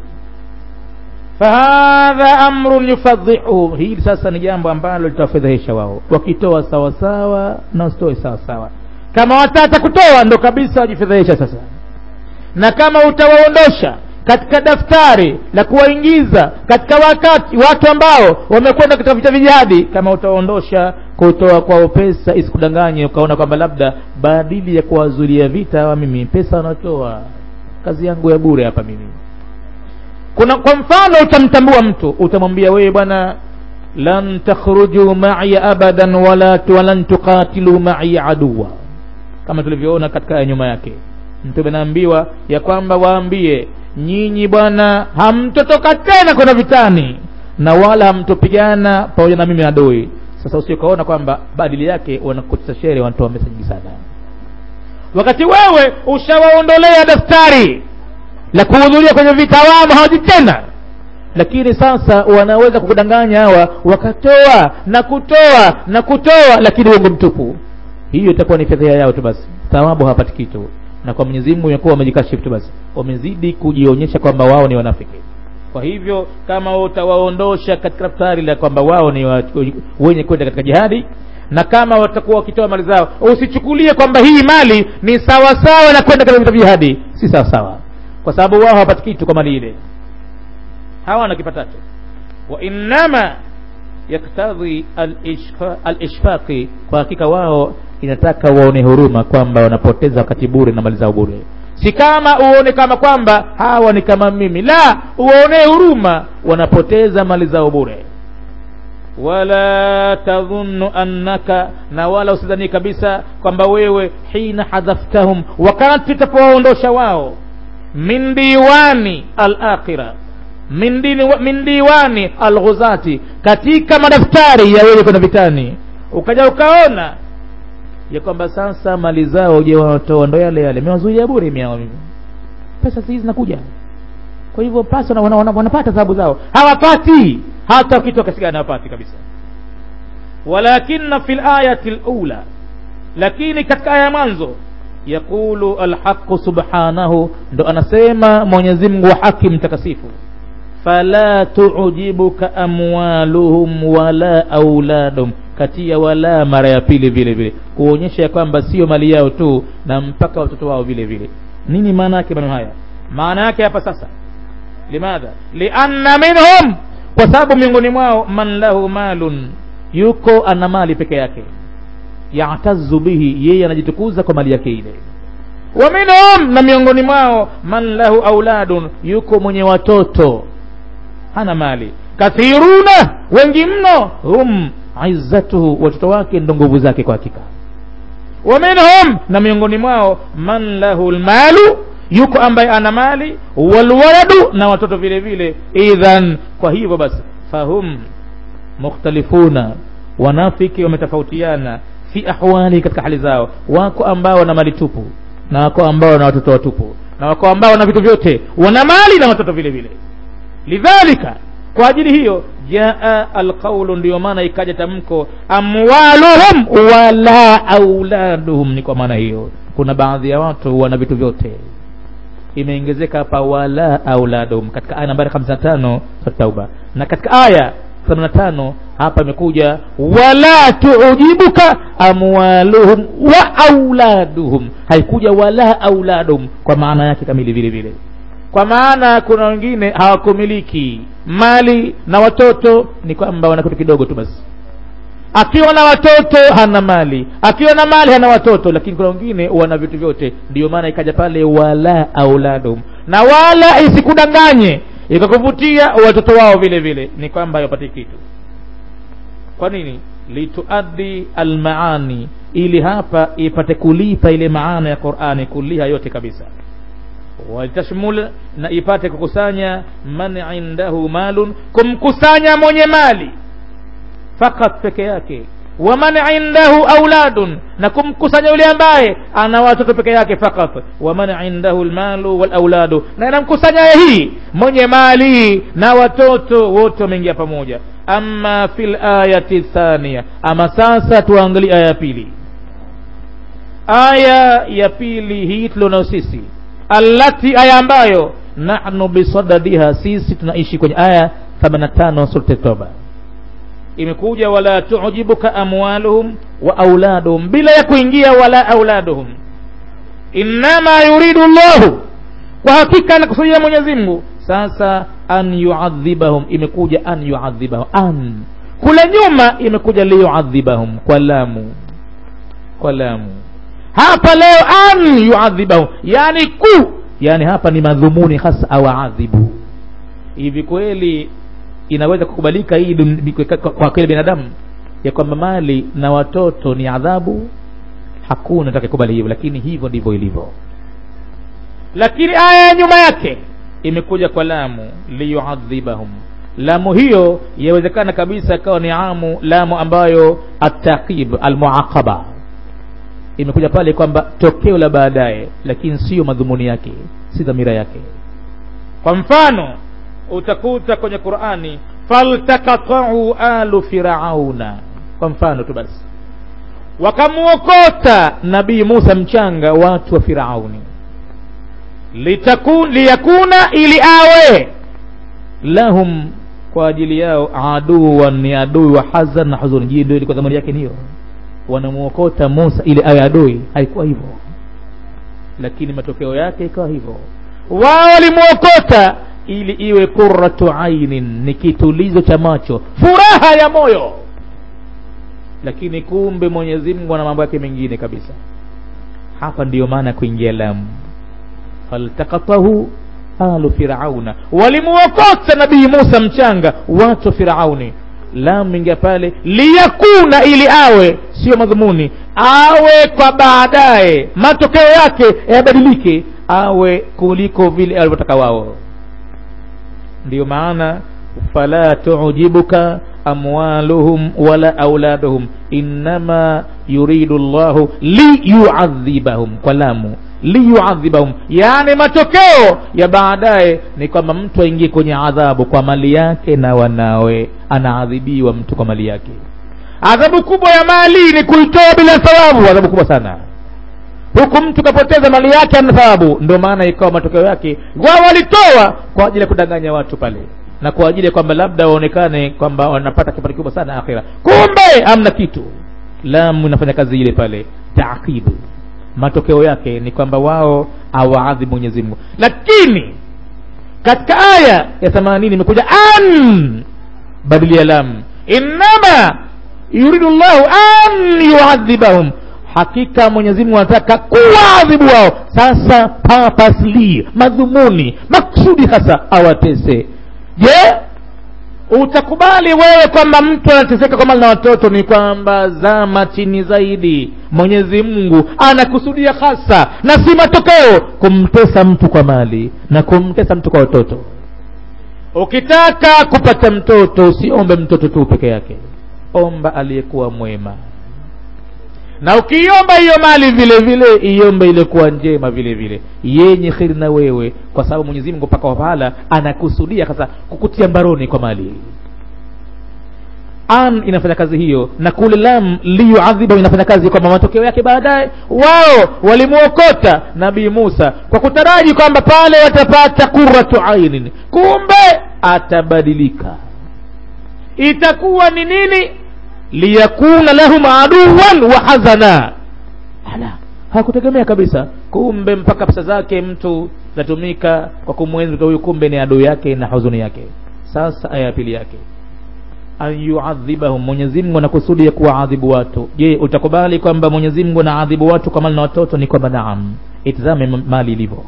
fahadha amrun yufadhihu hili sasa ni jambo ambalo litawafedhehesha wao wakitoa sawasawa na wasitoe sawasawa kama watata kutoa ndo kabisa wajifedhehesha sasa na kama utawaondosha katika daftari la kuwaingiza katika wakati watu ambao wamekwenda katika vita vijihadi kama utaondosha kutoa kwao pesa isikudanganye ukaona kwamba labda badili ya kuwazulia vita hawa mimi pesa wanatoa kazi yangu ya bure hapa mimi kuna kwa mfano utamtambua mtu utamwambia wewe bwana lan takhruju ma'iya abadan wala walan tuqatilu ma'iya aduwa kama tulivyoona katika aya nyuma yake mtume naambiwa ya kwamba waambie nyinyi bwana hamtotoka tena kwenda vitani na wala hamtopigana pamoja na mimi adui sasa usiokaona kwamba badili yake wanakutisha shere wanatoa mesa nyingi sana wakati wewe ushawaondolea daftari la kuhudhuria kwenye vita wamo hawaji tena lakini sasa wanaweza kukudanganya hawa wakatoa na kutoa na kutoa lakini uongo mtupu hiyo itakuwa ni fedheha yao tu basi thawabu hawapati kitu na kwa Mwenyezi Mungu imekuwa wamejikashifu tu basi wamezidi kujionyesha kwamba wao ni wanafiki kwa hivyo kama utawaondosha katika daftari la kwamba wao ni wa, wenye kwenda katika jihadi na kama watakuwa wakitoa mali zao usichukulie kwamba hii mali ni sawa sawa na kwenda katika vita jihadi si sawa sawa kwa sababu wao hawapati kitu kwa mali ile hawana kipatacho wa innama yaktadhi al-ishfaqi kwa hakika wao inataka waone huruma kwamba wanapoteza wakati bure na mali zao bure si kama uone kama kwamba hawa ni kama mimi la uwaonee huruma wanapoteza mali zao bure wala tadhunnu annaka na wala usidhani kabisa kwamba wewe hina hadhaftahum wakati utapowaondosha wao min diwani al-akhirah min, dini, min diwani alghuzati katika madaftari ya wenye kwenda vitani ukaja ukaona ya kwamba sasa mali zao je wanatoa ndo yale yale mewazuia bure miao mimi pesa hizi zinakuja kwa hivyo pasi wanapata wana, wana, wanapata thawabu zao hawapati hata wakitoa kasi gani hawapati kabisa walakina fi layati lula lakini katika aya ya mwanzo yaqulu alhaqu subhanahu ndo anasema mwenyezi mungu wa haki mtakasifu fala tujibuka amwaluhum wala auladuhum katia wala mara ya pili vile vile kuonyesha ya kwamba sio mali yao tu na mpaka watoto wao vile vile nini maana yake maneno haya maana yake hapa sasa limadha lianna minhum kwa sababu miongoni mwao man lahu malun yuko ana mali peke yake yatazu bihi yeye anajitukuza kwa mali yake ile wa minhum na miongoni mwao man lahu auladun yuko mwenye watoto hana mali kathiruna wengi mno hum izzatuhu watoto wake ndo nguvu zake kwa hakika wa minhum na miongoni mwao man lahu lmalu yuko ambaye ana mali walwaladu na watoto vile vile idhan kwa hivyo basi fahum mukhtalifuna wanafiki wametofautiana fi ahwali katika hali zao wako ambao wana mali tupu na wako ambao wana watoto watupu na wako ambao wana vitu vyote wana mali na watoto vile vile lidhalika kwa ajili hiyo jaa alqaulu ndiyo maana ikaja tamko amwaluhum wala auladuhum ni kwa maana hiyo kuna baadhi ya watu wana vitu vyote imeongezeka hapa wala auladuhum katika aya nambari 55 sura tauba na katika aya 85 hapa imekuja wala tuujibuka amwaluhum wa auladuhum haikuja wala auladuhum kwa maana yake kamili vile vile kwa maana kuna wengine hawakumiliki mali na watoto ni kwamba wana kitu kidogo tu basi akiwa na watoto hana mali akiwa na mali hana watoto lakini kuna wengine wana vitu vyote ndiyo maana ikaja pale wala auladum na wala isikudanganye ikakuvutia watoto wao vile vile ni kwamba hawapati kitu kwa nini lituaddi almaani ili hapa ipate kulipa ile maana ya qurani kuliha yote kabisa walitashmul na ipate kukusanya man indahu malun kumkusanya mwenye mali fakat peke yake wa man indahu auladun na kumkusanya yule ambaye ana watoto peke yake fakat wa man indahu almalu wal auladu na inamkusanya hii mwenye mali na watoto wote wameingia pamoja ama fil ayati thania ama sasa tuangalie aya ya pili aya ya pili hii tulionao sisi allati aya ambayo nahnu bisadadiha sisi tunaishi kwenye aya 85 sura toba imekuja wala tujibuka amwaluhum wa auladuhum bila ya kuingia wala auladuhum innama yuridu llahu kwa hakika anakusudia mwenyezi mungu sasa an yuadhibahum imekuja an yuadhibahum an kule nyuma imekuja liyuadhibahum kwa lamu kwa lamu hapa leo an yuadhibahum yani ku yani hapa ni madhumuni hasa awaadhibu hivi kweli inaweza kukubalika hii kwa kweli binadamu ya kwamba mali na watoto ni adhabu hakuna atakayekubali hivyo lakini hivyo ndivyo ilivyo lakini aya ya nyuma yake imekuja kwa lamu liyuadhibahum lamu hiyo yawezekana kabisa ikawa ni amu lamu ambayo ataqib almuaqaba imekuja pale kwamba tokeo la baadaye lakini siyo madhumuni yake si dhamira yake kwa mfano utakuta kwenye qurani faltakatau alu firauna kwa mfano tu basi wakamwokota nabii musa mchanga watu wa firauni litakun liyakuna ili awe lahum kwa ajili yao aduwan ni adui wa hazan na huzuni jii ndio ilikuwa dhamani yake niyo wanamwokota musa ili awe adui haikuwa hivyo lakini matokeo yake ikawa hivyo wao walimwokota ili iwe qurratu ainin ni kitulizo cha macho furaha ya moyo lakini kumbe mwenyezi mungu ana mambo yake mengine kabisa hapa ndiyo maana ya kuingia lamu faltakatahu alu firauna walimuokota nabii musa mchanga watu wa firauni lamu ingia pale liyakuna ili awe sio madhumuni awe kwa baadaye matokeo yake yabadilike awe kuliko vile alivyotaka wao ndiyo maana fala tujibuka amwaluhum wala auladuhum innama yuridu llahu liyuadhibahum kwa lamu liyuadhibahum yani matokeo ya baadaye ni kwamba mtu aingie kwenye adhabu kwa mali yake na wanawe anaadhibiwa mtu kwa mali yake adhabu kubwa ya mali ni kuitoa bila thawabu adhabu kubwa sana huku mtu kapoteza mali yake ana thawabu ndio maana ikawa matokeo yake wao walitoa kwa ajili ya kudanganya watu pale na kwa ajili ya kwamba labda waonekane kwamba wanapata kipato kikubwa sana akhira kumbe amna kitu lamu inafanya kazi ile pale taakibu matokeo yake ni kwamba wao awaadhibu mwenyezi mungu lakini katika aya ya themanini imekuja an badilia lam innama yuridu llahu an yuadhibahum hakika mwenyezi mungu anataka kuwaadhibu wao sasa papasli madhumuni maksudi hasa awatese je utakubali wewe kwamba mtu anateseka kwa mali na watoto ni kwamba zama chini zaidi mwenyezi mungu anakusudia hasa na si matokeo kumtesa mtu kwa mali na kumtesa mtu kwa watoto ukitaka kupata mtoto usiombe mtoto tu peke yake omba aliyekuwa mwema na ukiiomba hiyo mali vile vile iombe ilikuwa njema vile vile yenye kheri na wewe kwa sababu mwenyezi mungu mpaka wapahala anakusudia sasa kukutia mbaroni kwa mali an inafanya kazi hiyo na kule lam liyuadhiba inafanya kazi kwamba matokeo yake baadaye wao walimwokota nabii musa kwa kutaraji kwamba pale watapata quratu ainin kumbe atabadilika itakuwa ni nini liyakuna lahum aduwan wa hazana ala hakutegemea kabisa kumbe mpaka pesa zake mtu zatumika kwa kumwenzi mtu huyu kumbe ni adui yake na huzuni yake sasa aya ya pili yake an yuadhibahum mwenyezi mungu anakusudi ya kuwaadhibu watu je utakubali kwamba mwenyezi mungu anaadhibu watu kwa mali na watoto ni kwamba naam itizame mali ilivyo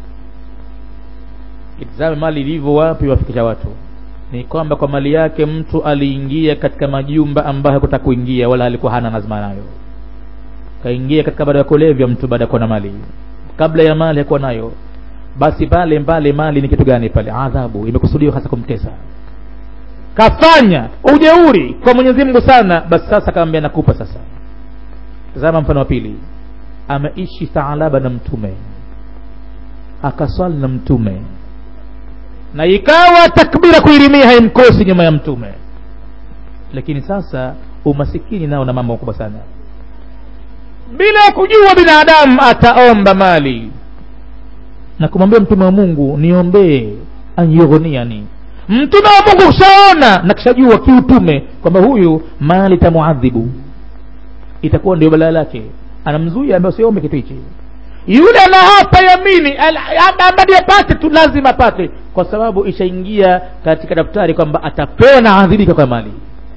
itizame mali ilivyo wapi wafikisha watu ni kwamba kwa mali yake mtu aliingia katika majumba ambayo hakutaka kuingia wala alikuwa hana lazima nayo kaingia katika baada ya kulevya mtu baada ya kuwa na mali kabla ya mali hakuwa nayo basi pale pale mali ni kitu gani pale adhabu imekusudiwa hasa kumtesa kafanya ujeuri kwa mwenyezi mungu sana basi sasa kaambia nakupa sasa tazama mfano wa pili ameishi taalaba na mtume akaswali na mtume na ikawa takbira kuirimia haimkosi nyuma ya mtume lakini sasa umasikini nao na mambo makubwa sana bila ya kujua binadamu ataomba mali na kumwambia mtume wa mungu niombee anyughniani mtume wa mungu kushaona na kishajua kiutume kwamba huyu mali tamuadhibu itakuwa ndio balaa lake anamzuia ambaye usiombe kitu hichi yule anaapa yamini amadi apate tu lazima apate kwa sababu ishaingia katika daftari kwamba atapewa na adhibika kwa mali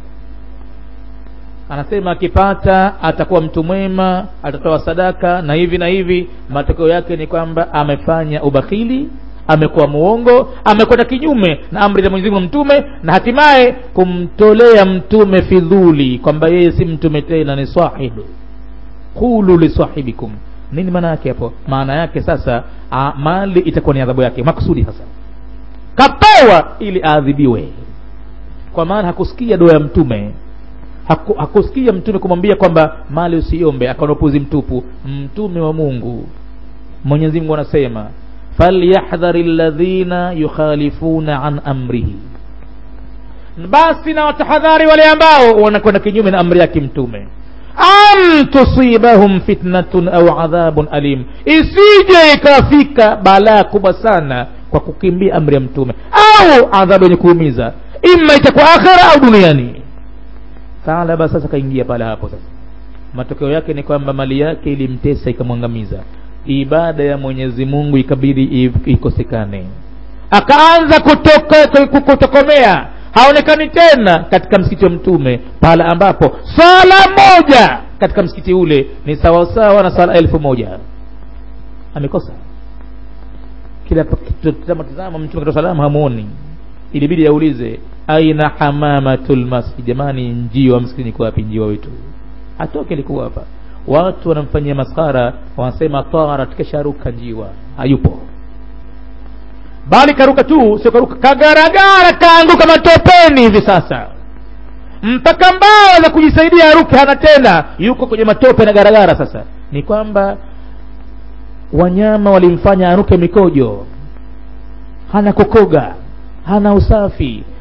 anasema akipata atakuwa mtu mwema atatoa sadaka na hivi na hivi matokeo yake ni kwamba amefanya ubakhili amekuwa muongo amekwenda kinyume na amri za mwenyezi mungu mtume na hatimaye kumtolea mtume fidhuli kwamba yeye si mtume tena ni sahibu qulu lisahibikum nini maana yake hapo maana yake sasa a, mali itakuwa ni adhabu yake makusudi sasa kapewa ili aadhibiwe kwa maana hakusikia dua ya mtume Haku, hakusikia mtume kumwambia kwamba mali usiombe akaona upuzi mtupu mtume wa mungu mwenyezi mungu anasema falyahdhari ladhina yukhalifuna an amrihi basi na watahadhari wale ambao wanakwenda kinyume na amri yake mtume an tusibahum fitnatun au adhabun alim isije ikafika balaa kubwa sana kwa kukimbia amri ya mtume au adhabu yenye kuumiza ima itakuwa akhira au duniani taalaba sasa kaingia pale hapo sasa matokeo yake ni kwamba mali yake ilimtesa ikamwangamiza ibada ya mwenyezi mungu ikabidi ikosekane akaanza kutoka, kutokomea haonekani tena katika msikiti wa mtume pale ambapo sala moja katika msikiti ule ni sawasawa na sala elfu moja amekosa kila tazama mtume katoa salamu hamuoni ilibidi aulize aina hamamatul masjid jamani njiwa msikitini kwa wapi njiwa wetu atoke alikuwa hapa watu wanamfanyia maskara wanasema tarat kesharuka njiwa hayupo bali karuka tu sio karuka kagaragara kaanguka matopeni hivi sasa mpaka mbao za kujisaidia aruke hana tena yuko kwenye matope na garagara sasa ni kwamba wanyama walimfanya aruke mikojo hana kokoga hana usafi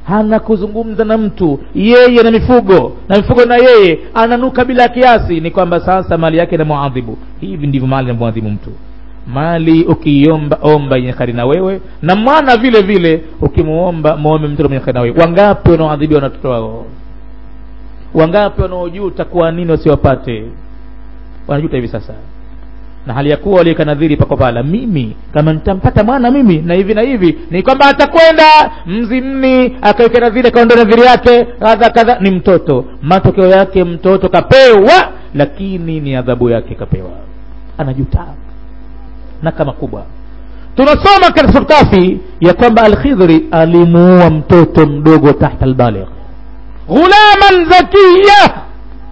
hana kuzungumza na mtu yeye na mifugo na mifugo na yeye ananuka bila kiasi ni kwamba sasa mali yake inamuadhibu hivi ndivyo mali inamuadhibu mtu mali ukiiomba omba yenye kheri na wewe na mwana vile vile ukimuomba muombe mtoto mwenye kheri na wewe wangapi wanaoadhibiwa na watoto wao wangapi wanaojuta kwa nini wasiwapate wanajuta hivi sasa na hali ya kuwa waliweka nadhiri pako pala mimi kama nitampata mwana mimi na hivi na hivi ni kwamba atakwenda mzimni akaweka nadhiri akaondoa nadhiri yake kadha kadha ni mtoto matokeo yake mtoto kapewa lakini ni adhabu yake kapewa anajuta na kama kubwa tunasoma katika sura kafi ya kwamba alkhidhri alimuua mtoto mdogo tahta albaligh ghulaman zakiya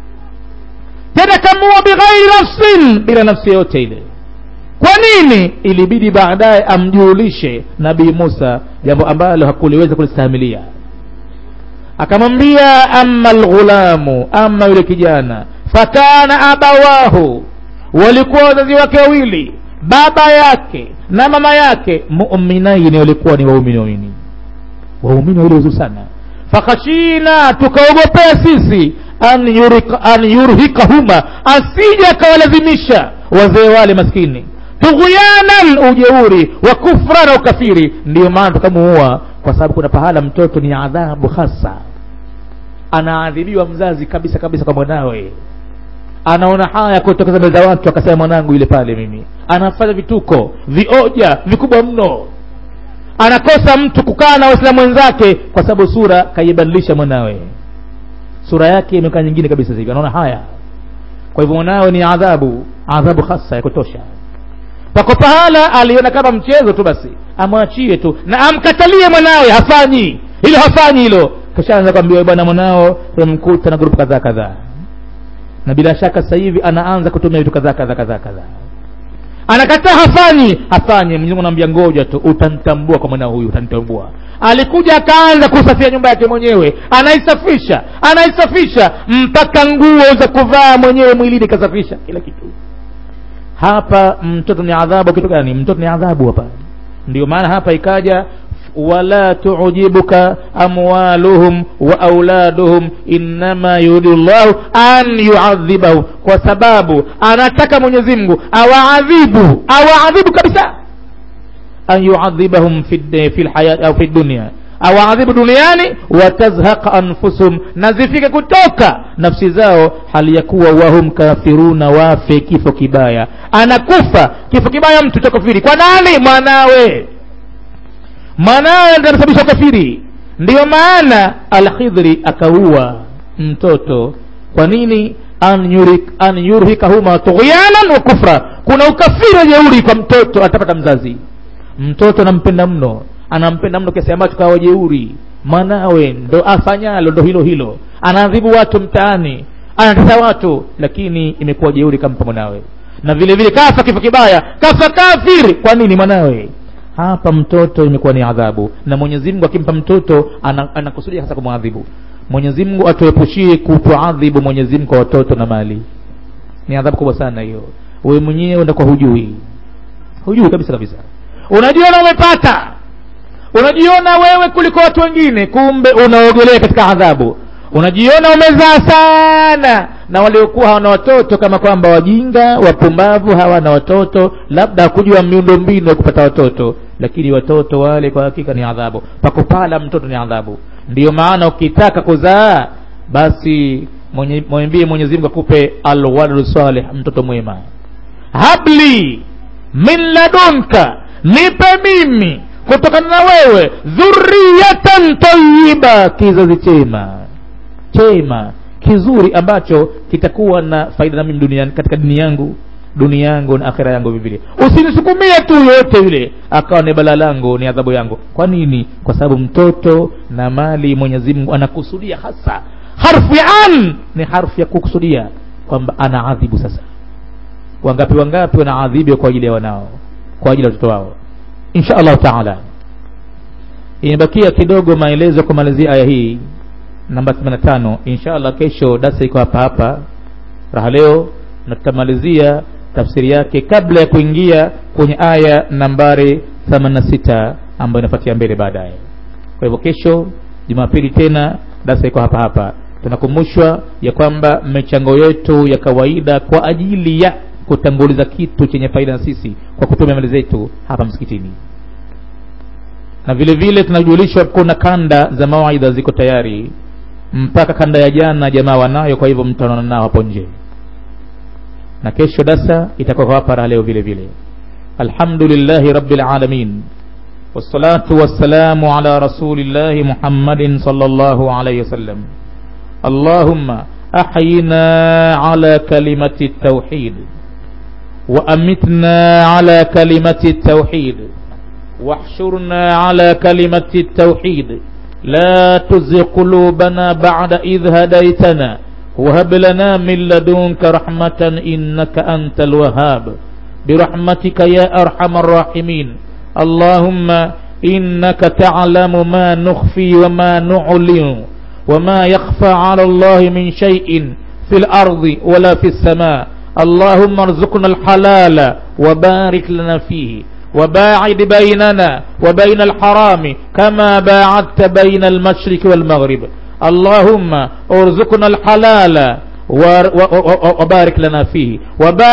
tena kamuua bighairi nafsin bila nafsi yoyote ile kwa nini ilibidi baadaye amjulishe nabii musa jambo ambalo hakuliweza kulistahimilia akamwambia ama lghulamu ama yule kijana fakana abawahu walikuwa wazazi wake wawili baba yake na mama yake muminaini walikuwa ni waumini waumini waumini wawili wazuri sana fakhashina tukaogopea sisi an, yurika, an yurhikahuma asije akawalazimisha wazee wale maskini tughyanan ujeuri wa kufra na ukafiri ndiyo maana tukamuua kwa sababu kuna pahala mtoto ni adhabu hasa anaadhibiwa mzazi kabisa kabisa kwa mwanawe anaona haya kutokeza mbele za watu akasema mwanangu yule pale mimi anafanya vituko vioja vikubwa mno anakosa mtu kukaa na waislamu wenzake kwa sababu sura kaibadilisha mwanawe sura yake imekaa nyingine kabisa hivi anaona haya kwa hivyo mwanawe ni adhabu adhabu hasa ya kutosha pako pahala aliona kama mchezo tu basi amwachie tu na amkatalie mwanawe hafanyi hilo hafanyi hilo kishaanza kwambia bwana mwanao tumemkuta na grupu kadhaa kadhaa na bila shaka sasa hivi anaanza kutumia vitu kadhaa kadhaa kadhaa kadhaa anakataa hafanyi hafanyi mwenyezi mungu anamwambia ngoja tu utanitambua kwa mwanao huyu utanitambua alikuja akaanza kusafia nyumba yake mwenyewe anaisafisha anaisafisha mpaka nguo za kuvaa mwenyewe mwilini kasafisha kila kitu hapa mtoto ni adhabu kitu gani mtoto ni adhabu hapa ndio maana hapa ikaja wala tujibuka amwaluhum wa auladuhum innama yuridu llahu an yuadhibahu kwa sababu anataka mwenyezi mungu awaadhibu awaadhibu kabisa an yuadhibahum fi fi lhayati au fi dunia awaadhibu duniani watazhaqa anfusuhum na zifike kutoka nafsi zao hali ya kuwa wahum kafiruna wafe kifo kibaya anakufa kifo kibaya mtu chakafiri kwa nani mwanawe mwanawe ndiye anasababisha ukafiri ndiyo maana alkhidhri akaua mtoto kwa nini an, yurik, an yurhikahuma tughyanan wa kufra kuna ukafiri wa jeuri kwa mtoto atapata mzazi mtoto anampenda mno anampenda mno kiasi ambacho kawa jeuri mwanawe ndo afanyalo ndo hilo hilo anaadhibu watu mtaani anatesa watu lakini imekuwa jeuri kampa mwanawe na vile vile kafa kifo kibaya kafa kafiri kwa nini mwanawe hapa mtoto imekuwa ni adhabu na mwenyezi mungu akimpa mtoto anakusudia hasa kumwadhibu mwenyezi mungu atuepushie kutuadhibu mwenyezi mungu kwa watoto na mali ni adhabu kubwa sana hiyo wewe mwenyewe unakuwa hujui hujui kabisa kabisa unajiona umepata unajiona wewe kuliko watu wengine kumbe unaogelea katika adhabu unajiona umezaa sana na waliokuwa hawana watoto kama kwamba wajinga wapumbavu hawana watoto labda hakujua miundo mbinu ya kupata watoto lakini watoto wale kwa hakika ni adhabu pakupala mtoto ni adhabu ndiyo maana ukitaka kuzaa basi mwambie mwenyezi mungu akupe alwaladu salih mtoto mwema habli min ladunka nipe mimi kutokana na wewe dhuriyatan tayiba kizazi chema chema kizuri ambacho kitakuwa na faida na mimi duniani katika dini yangu dunia yangu na akhira yangu vivile usinisukumie tu yoyote yule akawa ni bala langu ni adhabu yangu kwa nini kwa sababu mtoto na mali mwenyezi mungu anakusudia hasa harfu ya an ni harfu ya kukusudia kwamba anaadhibu sasa wangapi wangapi wanaadhibiwa kwa ajili ya wanao kwa ajili ya watoto wao insha allahu taala imebakia kidogo maelezo kumalizia aya hii namba 85 insha allah kesho dasa iko hapa hapa raha leo na tutamalizia tafsiri yake kabla ya kuingia kwenye aya nambari 86 ambayo inapatia mbele baadaye kwa hivyo kesho jumapili tena darasa iko hapa hapa tunakumbushwa ya kwamba michango yetu ya kawaida kwa ajili ya kutanguliza kitu chenye faida na sisi kwa kutumia mali zetu hapa msikitini na vile vile tunajulishwa kuna kanda za mawaidha ziko tayari mpaka kanda ya jana jamaa wanayo kwa hivyo mtaonana nao hapo nje na kesho dasa itakuwa hapa raha leo vile vile alhamdulillahi rabbil alamin والصلاة والسلام على رسول الله محمد صلى الله عليه وسلم اللهم أحينا على كلمة التوحيد وأمتنا على كلمة التوحيد واحشرنا على كلمة التوحيد لا تزغ قلوبنا بعد إذ هديتنا وهب لنا من لدنك رحمة إنك أنت الوهاب برحمتك يا أرحم الراحمين اللهم إنك تعلم ما نخفي وما نعلن وما يخفى على الله من شيء في الأرض ولا في السماء اللهم ارزقنا الحلال وبارك لنا فيه وباعد بيننا وبين الحرام كما باعدت بين المشرق والمغرب اللهم ارزقنا الحلال وبارك لنا فيه وبارك